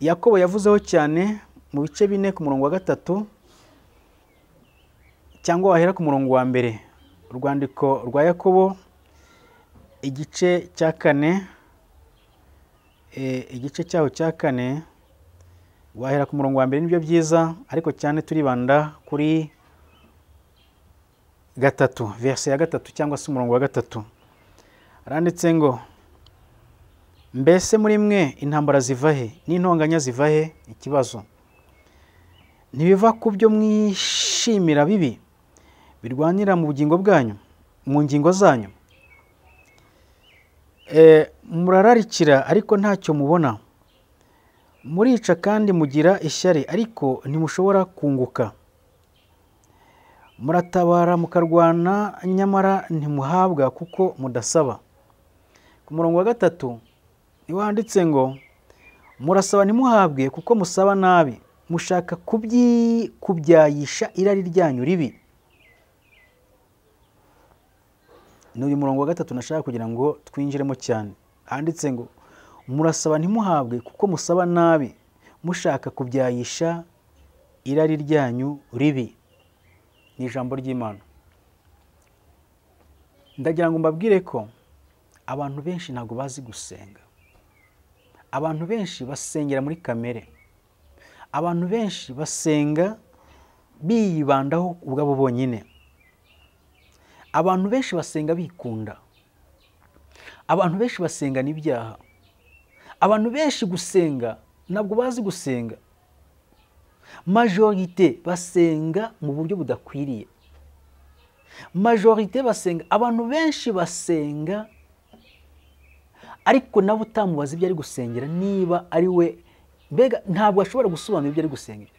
yakobo yavuzeho cyane mu bice bine ku murongo wa gatatu cyangwa wahera ku murongo wa mbere urwandiko rwa yakobo igice cya kane igice cyaho cya kane wahera ku murongo wa mbere nibyo byiza ariko cyane turibanda kuri gatatu verse ya gatatu cyangwa se umurongo wa gatatu aranditse ngo mbese muri mwe intambara ziva he n'intonganya ziva he ikibazo ntibiva ku byo mwishimira bibi birwanira mu bugingo bwanyu mu ngingo zanyu murararikira ariko ntacyo mubona murica kandi mugira ishyari ariko ntimushobora kunguka muratabara mukarwana nyamara ntimuhabwa kuko mudasaba ku murongo wa gatatu niho handitse ngo murasaba ntimuhabwe kuko musaba nabi mushaka kubyayisha irari ryanyu ribi ni uyu murongo wa gatatu nashaka kugira ngo twinjiremo cyane handitse ngo murasaba ntimuhabwe kuko musaba nabi mushaka kubyayisha irari ryanyu ribi ni ijambo ry'imana ndagira ngo mbabwire ko abantu benshi ntabwo bazi gusenga abantu benshi basengera muri kamere abantu benshi basenga biyibandaho ubwabo bonyine abantu benshi basenga bikunda abantu benshi basenga n'ibyaha abantu benshi gusenga ntabwo bazi gusenga majorite basenga mu buryo budakwiriye majorite basenga abantu benshi basenga ariko nawe utamubaza ibyo ari gusengera niba ari we mbega ntabwo ashobora gusobanura ibyo ari gusengera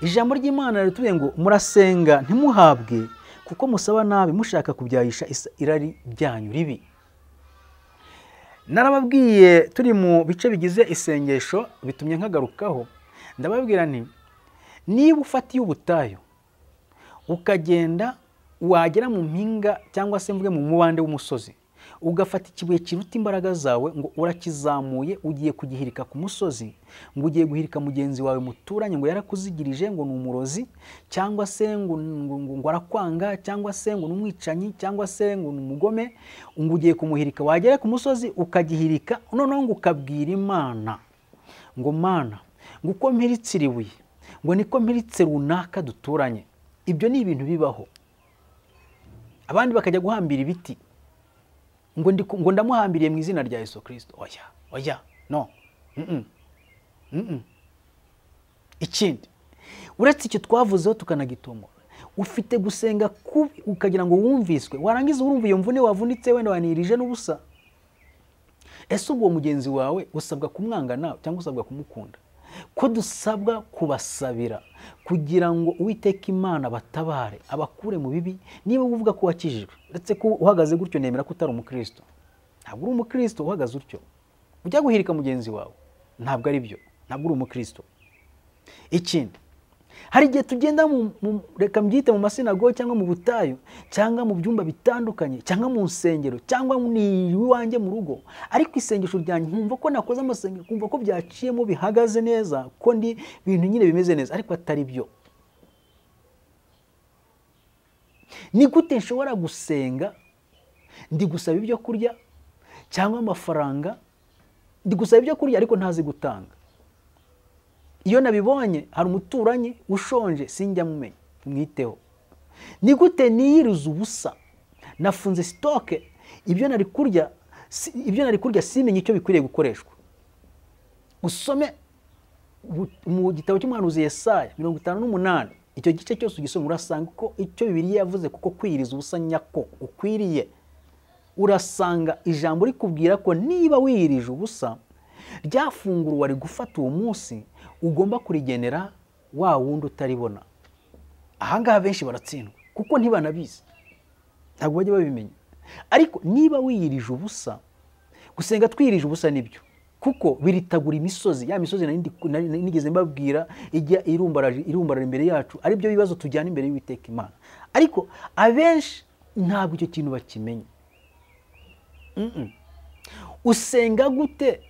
ijambo ry'imana ritubwiye ngo murasenga ntimuhabwe kuko musaba nabi mushaka kubyayisha irari ryanyu ribi narababwiye turi mu bice bigize isengesho bitumye nkagarukaho ndababwira nti niba ufatiye ubutayu ukagenda wagera mu mpinga cyangwa se mvuge mu mubande w'umusozi ugafata ikibuye kiruta imbaraga zawe ngo urakizamuye ugiye kugihirika ku musozi ngo ugiye guhirika mugenzi wawe muturanye ngo yarakuzigirije ngo ni umurozi cyangwa se ngo ngo arakwanga cyangwa se ngo ni umwicanyi cyangwa se ngo ni umugome ngo ugiye kumuhirika wagera ku musozi ukagihirika noneho ngo ukabwira imana ngo mana ngo uko mpiritse iribuye ngo niko mpiritse runaka duturanye ibyo ni ibintu bibaho abandi bakajya guhambira ibiti ngo ndamuhambiriye mu izina rya Yesu kirisito oya oya no ikindi uretse icyo twavuzeho tukanagitungura ufite gusenga kubi ukagira ngo wumviswe warangiza urumva iyo mvune wavunitse wenda wanirije n'ubusa ese ubwo mugenzi wawe usabwa kumwanga nawe cyangwa usabwa kumukunda ko dusabwa kubasabira kugira ngo uwiteka imana batabare abakure mu bibi niba uvuga ko wakijijwe uretse ko uhagaze gutyo nemera ko utari umukristo ntabwo uri umukristo uhagaze utyo ujya guhirika mugenzi wawe ntabwo ari byo ntabwo uri umukristo ikindi hari igihe tugenda mu mu- reka mbyite mu masinago cyangwa mu butayu cyangwa mu byumba bitandukanye cyangwa mu nsengero cyangwa ni iwanjye mu rugo ariko isengesho ryanjye nkumva ko nakoze amasengero kumva ko byaciyemo bihagaze neza ko ndi ibintu nyine bimeze neza ariko atari byo ni gute nshobora gusenga ndi gusaba ibyo kurya cyangwa amafaranga ndi gusaba ibyo kurya ariko ntazi gutanga iyo nabibonye hari umuturanyi ushonje sinjya mumenya mwiteho ni gute niyiriza ubusa nafunze sitoke ibyo nari kurya si- ibyo nari kurya simenye icyo bikwiriye gukoreshwa usome bu- mu gitabo cy'umuhanuzi yesaya mirongo itanu n'umunani icyo gice cyose ugisoma urasanga ko icyo bibiliya yavuze kuko kwiyiriza ubusa nyako ukwiriye urasanga ijambo rikubwira ko niba wiyirije ubusa rya funguro wari gufata uwo munsi ugomba kurigenera wa wundi utaribona ahangaha benshi baratsindwa kuko ntibanabizi ntabwo bajya babimenya ariko niba wiyirije ubusa gusenga twiyirije ubusa nibyo kuko biritagura imisozi ya misozi nari ndi- nari- nari nigeze mbabwira ijya irumbarara irumbarara imbere yacu ari byo bibazo tujyana imbere y'uwiteka imana ariko abenshi ntabwo icyo kintu bakimenya Mm-mm. usenga gute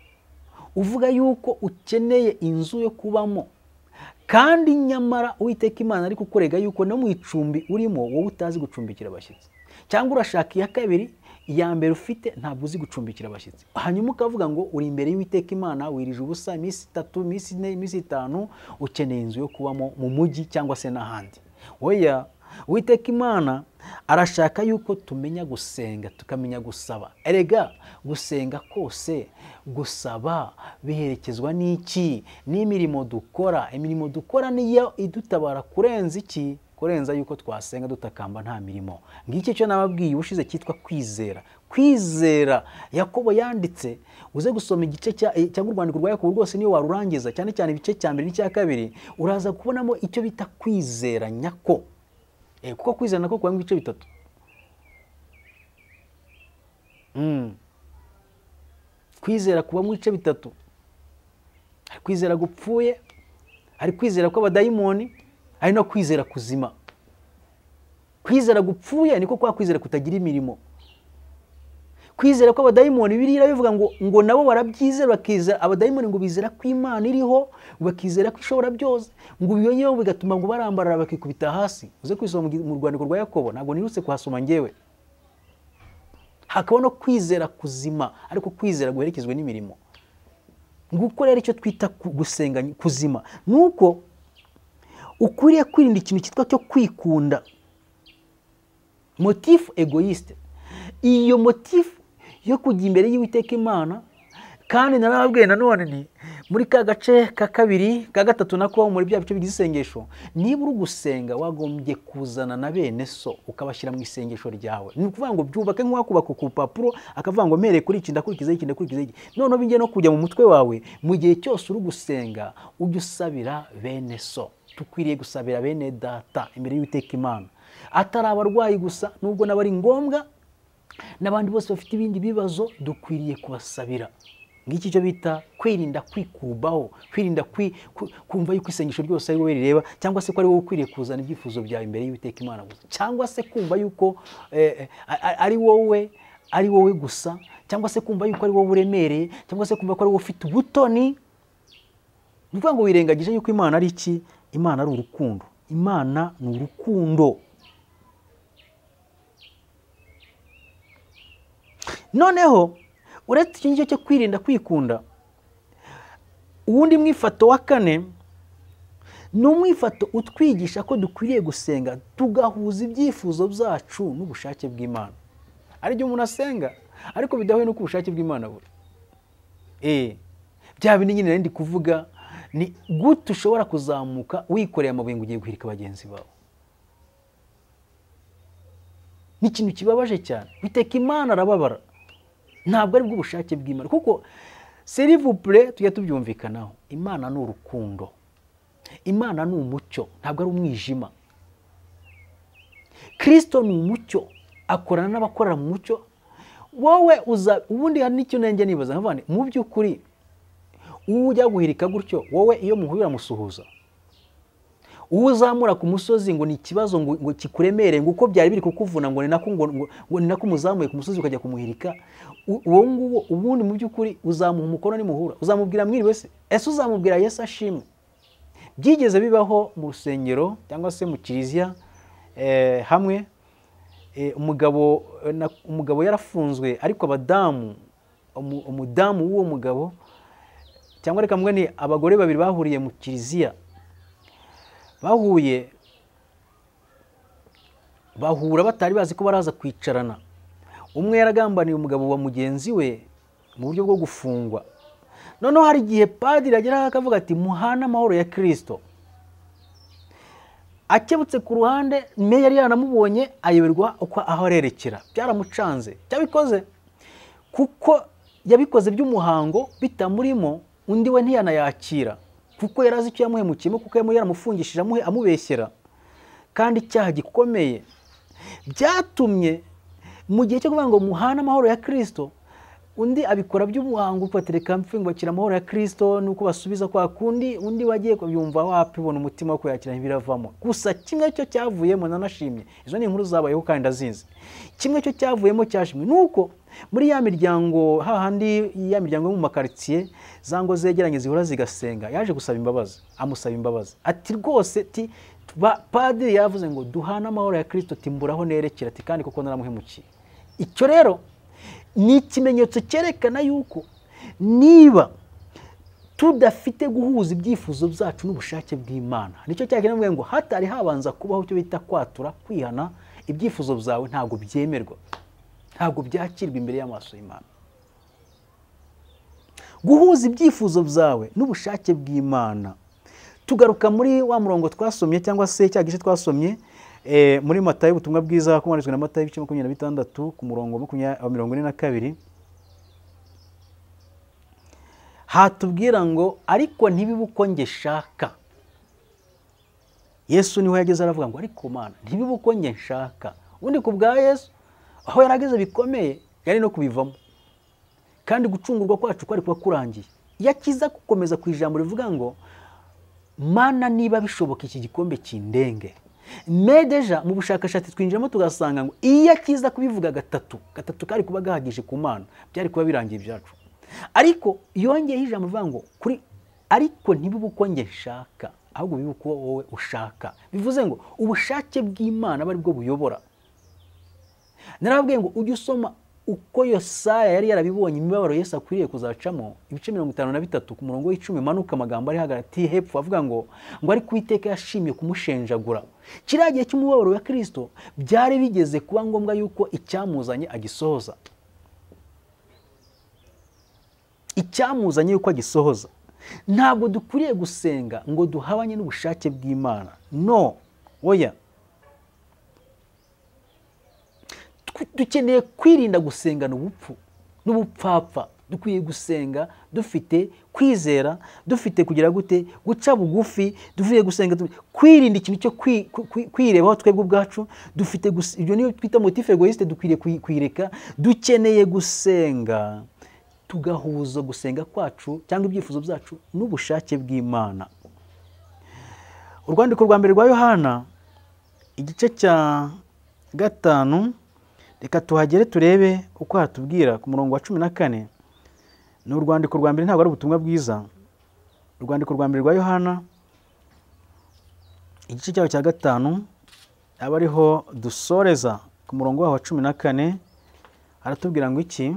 uvuga yuko ukeneye inzu yo kubamo kandi nyamara uwiteka imana ari kukurega yuko no mu icumbi urimo wowe utazi gucumbikira abashyitsi cyangwa urashaka iya kabiri iya mbere ufite ntabwo uzi gucumbikira abashyitsi hanyuma ukavuga ngo uri imbere y'uwiteka imana wirije ubusa iminsi itatu iminsi ine iminsi itanu ukeneye inzu yo kubamo mu mujyi cyangwa se n'ahandi oya uwiteka imana arashaka yuko tumenya gusenga tukamenya gusaba erega gusenga kose gusaba biherekezwa n'iki n'imirimo dukora imirimo dukora niyo idutabara kurenza iki kurenza yuko twasenga dutakamba nta mirimo ngiki cyo nababwiye ubushize cyitwa kwizera kwizera yakobo yanditse uze gusoma igice cya- eh, cyangwa urwandiko rwa yakobo rwose niyo warurangiza cyane cyane ibice cya mbere n'icya kabiri uraza kubonamo icyo bita kwizera nyako Eh, kuko kwizera nako kubamo ibice bitatu Mm. kwizera kubamo ibice bitatu hari kwizera gupfuye hari kwizera kw'abadayimoni hari no kwizera kuzima kwizera gupfuye niko kwa kwizera kutagira imirimo kwizera ko abadayimoni biriya bivuga ngo ngo nabo barabyizera bakizera abadayimoni ngo bizera ko imana iriho bakizera ko ishobora byose ngo ibyo ngewe bigatuma ngo barambarara bakikubita hasi uze kwisoma mu gi- mu rwandiko rwa yakobo ntabwo nirutse kuhasoma ngewe hakaba no kwizera kuzima ariko kwizera guherekezwa n'imirimo nguko rero icyo twita ku- gusenga kuzima ni uko ukwiriye kwirinda ikintu cyitwa cyo kwikunda motifu egoyisite iyo motifu yo kujya imbere y'uwiteka imana kandi narababwiye nanone nti muri ka gace ka kabiri ka gatatu nako muri bya bice bigize isengesho niba uri gusenga wagombye kuzana na bene so ukabashyira mu isengesho ryawe ni ukuvuga ngo byubake nk'uwakubaka ku rupapuro akavuga ngo mereye kuri iki ndakurikiza iki ndakurikiza iki noneho bijye no kujya mu mutwe wawe mu gihe cyose uri gusenga ujye usabira bene so dukwiriye gusabira bene data imbere y'uwiteka imana atari abarwayi gusa nubwo nabo ari ngombwa n'abandi bose bafite ibindi bibazo dukwiriye kubasabira ngiki cyo bita kwirinda kwikubaho kwirinda kwi- ku- kumva yuko isengesho ryose ari wowe rireba cyangwa se ko ari wowe ukwiriye kuzana ibyifuzo byawe imbere y'uwiteka imana gusa cyangwa se kumva yuko eh, eh, a- a- ari wowe ari wowe gusa cyangwa se kumva yuko ari wowe uremereye cyangwa se kumva ko ari wowe ufite ubutoni ni ukuvuga ngo wirengagije yuko imana ari iki imana ari urukundo imana ni urukundo noneho uretse icyo ngicyo cyo kwirinda kwikunda uwundi mwifato wa kane ni umwifato utwigisha ko dukwiriye gusenga tugahuza ibyifuzo byacu n'ubushake bw'imana ari byo umuntu asenga ariko bidahuye n'uko ubushake bw'imana buri Eh, bya bindi nyine nari ndi kuvuga ni gute ushobora kuzamuka wikoreye amabuye ngo ugiye guhirika bagenzi bawe ni ikintu kibabaje cyane biteka imana arababara ntabwo ari bw'ubushake bw'imana kuko serivupure tujya tubyumvikanaho imana ni urukundo imana ni umucyo ntabwo ari umwijima kirisito ni umucyo akorana n'abakorera mu mucyo wowe uza ubundi hari n'ikintu nanjye nibaza nkavuga nti mu by'ukuri uwo ujya guhirika gutyo wowe iyo muhurira musuhuza uwo uzamura ku musozi ngo ni ikibazo ngo ngo kikuremere ngo uko byari biri kukuvuna ngo ni nako ngo ngo- ngo ni nako umuzamuye ku musozi ukajya kumuhirika U- uwo nguwo ubundi mu by'ukuri uzamuha umukono nimuhura uzamubwira mwiriwe se ese uzamubwira yesu ashimwe byigeze bibaho mu rusengero cyangwa se mu kiliziya eh, hamwe eh, umugabo eh, na- umugabo yarafunzwe ariko abadamu umu- umudamu w'uwo mugabo cyangwa reka mwe ni abagore babiri bahuriye mu kiliziya bahuye bahura batari bazi ko baraza kwicarana umwe yaragambaniye umugabo wa mugenzi we mu buryo bwo gufungwa noneho hari igihe padiri ageraho akavuga ati muhane amahoro ya kirisito akebutse ku ruhande meya yari yaranamubonye ayoberwa uko aho arerekera byaramucanze cyabikoze kuko yabikoze by'umuhango bitamurimo undi we ntiyanayakira kuko yari azi icyo yamuhemukiyemo kuko yari yaramufungishije amuhe- amubeshyera kandi icyaha gikomeye byatumye mu gihe cyo kuvuga ngo muhane amahoro ya kirisito undi abikora by'umuhango upatereka mfungubakira amahoro ya kirisito nuko basubiza kwa kundi undi wagiye kubyumva wapibona umutima wo kuyakira ibiravamo gusa kimwe cyo cyavuyemo nanashimye izo ni inkuru zabayeho kandi ndazinzi kimwe cyo cyavuyemo cyashimwe nuko muri ya miryango hahandi ya miryango yo mu makaritsiye za ngo zegeranye zihora zigasenga yaje gusaba imbabazi amusaba imbabazi ati rwose ti ba- padiri yavuze ngo duhane amahoro ya kirisito timburaho nerekera ati kandi kuko naramuhemukiye icyo rero ni ikimenyetso cyerekana yuko niba tudafite guhuza ibyifuzo byacu n'ubushake bw'imana nicyo cyakenera mvuga ngo hatari habanza kubaho icyo bita kwatura kwihana ibyifuzo byawe ntabwo byemerwa ntabwo byakirwa imbere y'amaso y'imana guhuza ibyifuzo byawe n'ubushake bw'imana tugaruka muri wa murongo twasomye cyangwa se cya gice twasomye eh, muri matayo ubutumwa bwiza hakumarijwe na matayo ibice makumyabiri na bitandatu ku murongo makumya- wa mirongo ine na kabiri hatubwira ngo ariko ntibibe uko njye nshaka yesu niho yageze aravuga ngo ariko mana ntibibe uko njye nshaka ubundi ku bwa yesu aho yarageze bikomeye yari no kubivamo kandi gucungurwa kwacu kwari kuba kurangiye iyo akiza gukomeza ku ijambo rivuga ngo mana niba bishoboka iki gikombe kindenge medeja mu bushakashatsi twinjiramo tugasanga ngo iyo akiza kubivuga gatatu gatatu kari kuba gahagije ku mana byari kuba birangiye ibyacu ariko yongeyeho ijambo rivuga ngo kuri ariko ntibibe uko njye nshaka ahubwo bibe uko wowe ushaka bivuze ngo ubushake bw'imana aba aribwo buyobora narababwiye ngo ujye usoma uko yosaya yari yarabibonye imibabaro yesu akwiriye kuzacamo ibice mirongo itanu na bitatu ku murongo w'icumi manuka amagambo ari hagati hepfo avuga ngo ngo ariko uwiteka yashimye kumushenjagura kiriya gihe cy'umubabaro wa kirisito byari bigeze kuba ngombwa yuko icyamuzanye agisohoza icyamuzanye yuko agisohoza ntabwo dukwiriye gusenga ngo duhabanye n'ubushake bw'imana no oya tw- dukeneye kwirinda gusengana ubupfu n'ubupfapfa dukwiye gusenga dufite kwizera dufite kugira gute guca bugufi dukwiye gusenga tu- kwirinda ikintu cyo kwi- kwi- kwi- kwirebaho twebwe ubwacu dufite gus- ibyo niyo twita motif egoiste dukwiriye kuyi- kuyireka dukeneye gusenga tugahuza gusenga kwacu cyangwa ibyifuzo byacu n'ubushake bw'imana urwandiko rwa mbere rwa yohana igice cya gatanu reka tuhagere turebe uko hatubwira ku murongo wa cumi na kane ni urwandiko rwa mbere ntabwo ari ubutumwa bwiza urwandiko rwa mbere rwa yohana igice cyaho cya gatanu aba ariho dusoreza ku murongo waho wa cumi na kane aratubwira ngo iki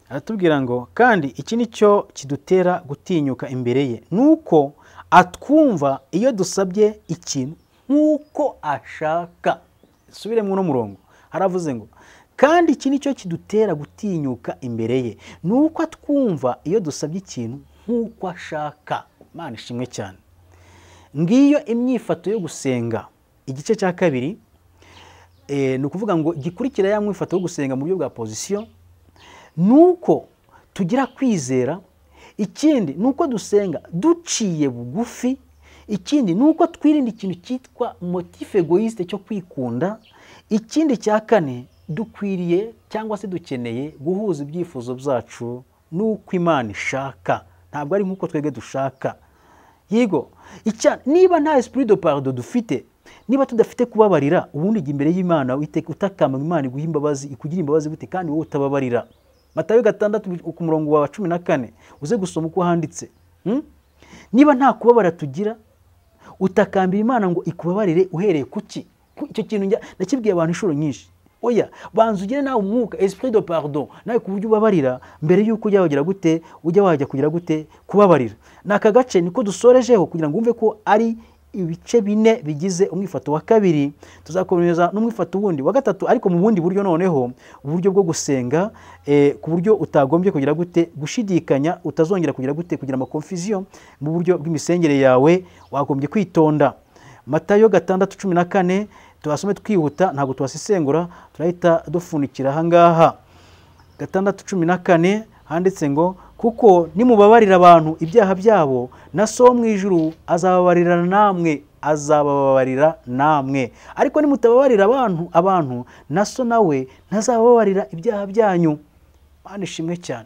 aratubwira ngo kandi iki ni cyo kidutera gutinyuka imbere ye nuko atwumva iyo dusabye ikintu nk'uko ashaka subire muri uno murongo haravuze ngo kandi iki ni cyo kidutera gutinyuka imbere ye nuko atwumva iyo dusabye ikintu nk'uko ashaka imana ishimwe cyane ngiyo imyifato yo gusenga igice cya kabiri eh, ni ukuvuga ngo gikurikira ya mwifato wo gusenga mu buryo bwa pozisiyo ni uko tugira kwizera ikindi ni uko dusenga duciye bugufi ikindi ni uko twirinda ikintu cyitwa motife egoyisite cyo kwikunda ikindi cya kane dukwiriye cyangwa se dukeneye guhuza ibyifuzo byacu n'uko imana ishaka ntabwo ari nk'uko twebwe dushaka yego niba nta esprit de pardo dufite niba tudafite kubabarira ubundi ujya imbere y'imana utakamba imana iguha imbabazi ikugira imbabazi gute kandi wowe utababarira matayo gatandatu ku murongo wa cumi na kane uze gusoma uko handitse niba nta kubabara tugira utakambira imana ngo ikubabarire uhereye kuki icyo kintu nakibwiye abantu inshuro nyinshi oya banza ugire nawe umwuka esprit de pardon nawe ku buryo ubabarira mbere y'uko ujya wagira gute ujya wajya kugira gute kubabarira ni aka gace niko dusorejeho kugira ngo wumve ko ari ibice bine bigize umwifato wa kabiri tuzakomeza n'umwifato wundi wa gatatu ariko mu bundi buryo noneho uburyo bwo gusenga ku buryo utagombye kugira gute gushidikanya utazongera kugira gute kugira amakonfisiyo mu buryo bw'imisengere yawe wagombye kwitonda matayo gatandatu cumi na kane tuhasome twihuta ntabwo tuhasesengura turahita dufunikira ahangaha gatandatu cumi na kane handitse ngo kuko nimubabarira abantu ibyaha byabo na so mu ijuru azababarira namwe azababarira namwe ariko nimutababarira abantu abantu na so nawe ntazababarira ibyaha byanyu mpande ishimwe cyane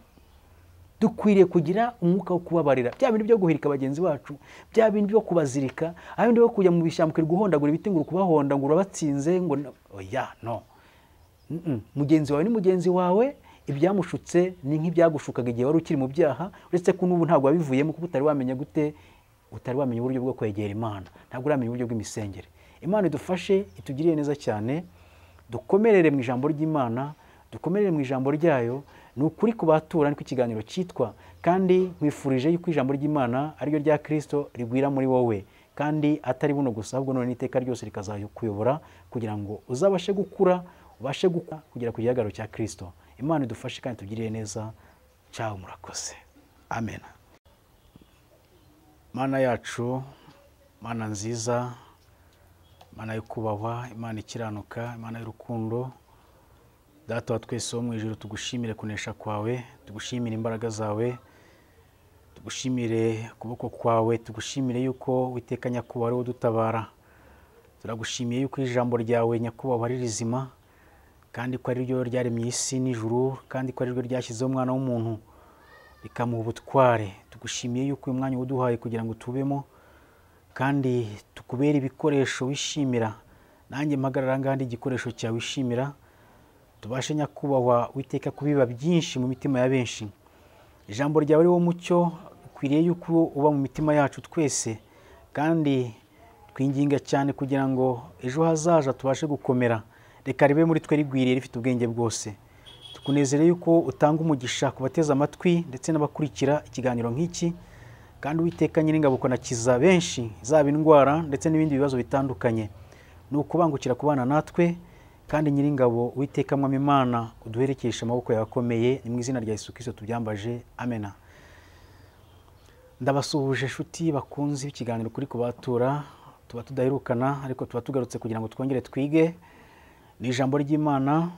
dukwiriye kugira umwuka wo kubabarira bya bintu byo guhirika bagenzi bacu bya bintu byo kubazirika bindi byo kujya mu bishyamba guhondagura ibiti ngo kubahonda ngo urabatsinze ngo oya no mugenzi wawe ni mugenzi wawe ibyamushutse ni nk'ibyagushukaga igihe wari ukiri mu byaha uretse ko n'ubu ntabwo wabivuyemo kuko utari wamenya gute utari wamenya uburyo bwo kwegera imana ntabwo uramenya uburyo bw'imisengere imana idufashe itugiriye neza cyane dukomerere mu ijambo ry'imana dukomerere mu ijambo ryayo ni ukuri ku batura niko ikiganiro cyitwa kandi nkwifurije yuko ijambo ry'imana ariryo rya kirisito rigwira muri wowe kandi atari buno gusa ahubwo none n'iteka ryose rikazakuyobora kugira ngo uzabashe gukura ubashe gukura kugera ku gihagararo cya kirisito imana idufashe kandi tugiriye neza cyawe murakoze amen mana yacu mana nziza imana yo kubahwa imana ikiranuka imana y'urukundo data wa twese wo mu ijoro tugushimire kunesha kwawe tugushimire imbaraga zawe tugushimire ukuboko kwawe tugushimire yuko witeka nyakubahwa ari udutabara turagushimiye yuko ijambo ryawe nyakubahwa ari rizima kandi ko ari ryo ryaremye isi n'ijuru kandi ko ari ryo ryashyizeho umwana w'umuntu rikamuha ubutware tugushimiye yuko uyu mwanya uwuduhaye kugira ngo tubemo kandi tukubere ibikoresho wishimira nanjye mpagarara ngaha igikoresho cyawe wishimira tubashe nyakubahwa witeka kubiba byinshi mu mitima ya benshi ijambo ryawe ari wo mucyo ukwiriye yuko uba mu mitima yacu twese kandi twinginga cyane kugira ngo ejo hazaza tubashe gukomera reka ribe muri twe rigwiriye rifite ubwenge bwose tukunezere yuko utanga umugisha ku bateze amatwi ndetse n'abakurikira ikiganiro nk'iki kandi witeka nyir'ingabo ukonakiza benshi zaba indwara ndetse n'ibindi bibazo bitandukanye ni ukubangukira kubana natwe kandi nyir'ingabo witeka mwami imana uduherekesha amaboko yawe akomeye ni mu izina rya Yesu Kristo tubyambaje amena ndabasuhuje inshuti bakunze ikiganiro kuri kubatura tuba tudaherukana ariko tuba tugarutse kugira ngo twongere twige ni ijambo ry'imana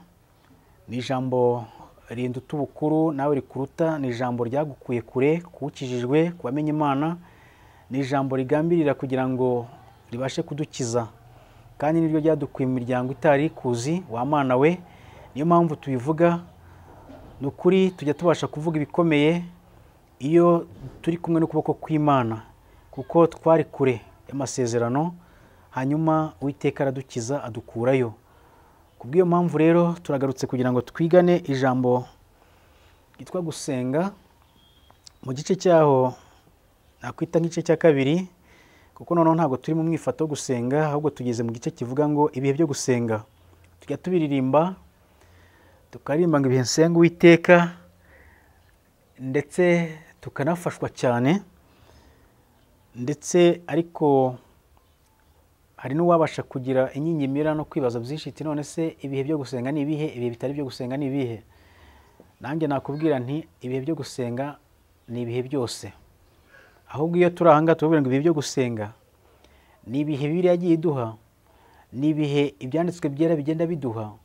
ni ijambo rinduta ubukuru nawe rikuruta ni ijambo ryagukuye kure kuwukijijwe ku bamenya imana ni ijambo rigambirira kugira ngo ribashe kudukiza kandi niryo ryadukuye mu miryango itari kuzi wa mwana we niyo mpamvu tubivuga ni ukuri tujya tubasha kuvuga ibikomeye iyo turi kumwe n'ukuboko kw'imana kuko twari kure y'amasezerano hanyuma uwiteka aradukiza adukurayo ku bw'iyo mpamvu rero turagarutse kugira ngo twigane ijambo ryitwa gusenga mu gice cyaho nakwita nk'igice cya kabiri kuko noneho ntabwo turi mu mwifato wo gusenga ahubwo tugeze mu gice kivuga ngo ibihe byo gusenga tujya tubiririmba tukaririmba ngo ibihe nsenga uwiteka ndetse tukanafashwa cyane ndetse ariko hari n'uwabasha kugira inyinyimira no kwibaza byinshi iti none se ibihe byo gusenga ni ibihe ibihe bitari byo gusenga ni ibihe nanjye nakubwira nti ibihe byo gusenga ni ibihe byose ahubwo iyo turi aha ngaha turabwira ngo ibihe byo gusenga ni ibihe bibiri yagiye iduha ni ibihe ibyanditswe byera bigenda biduha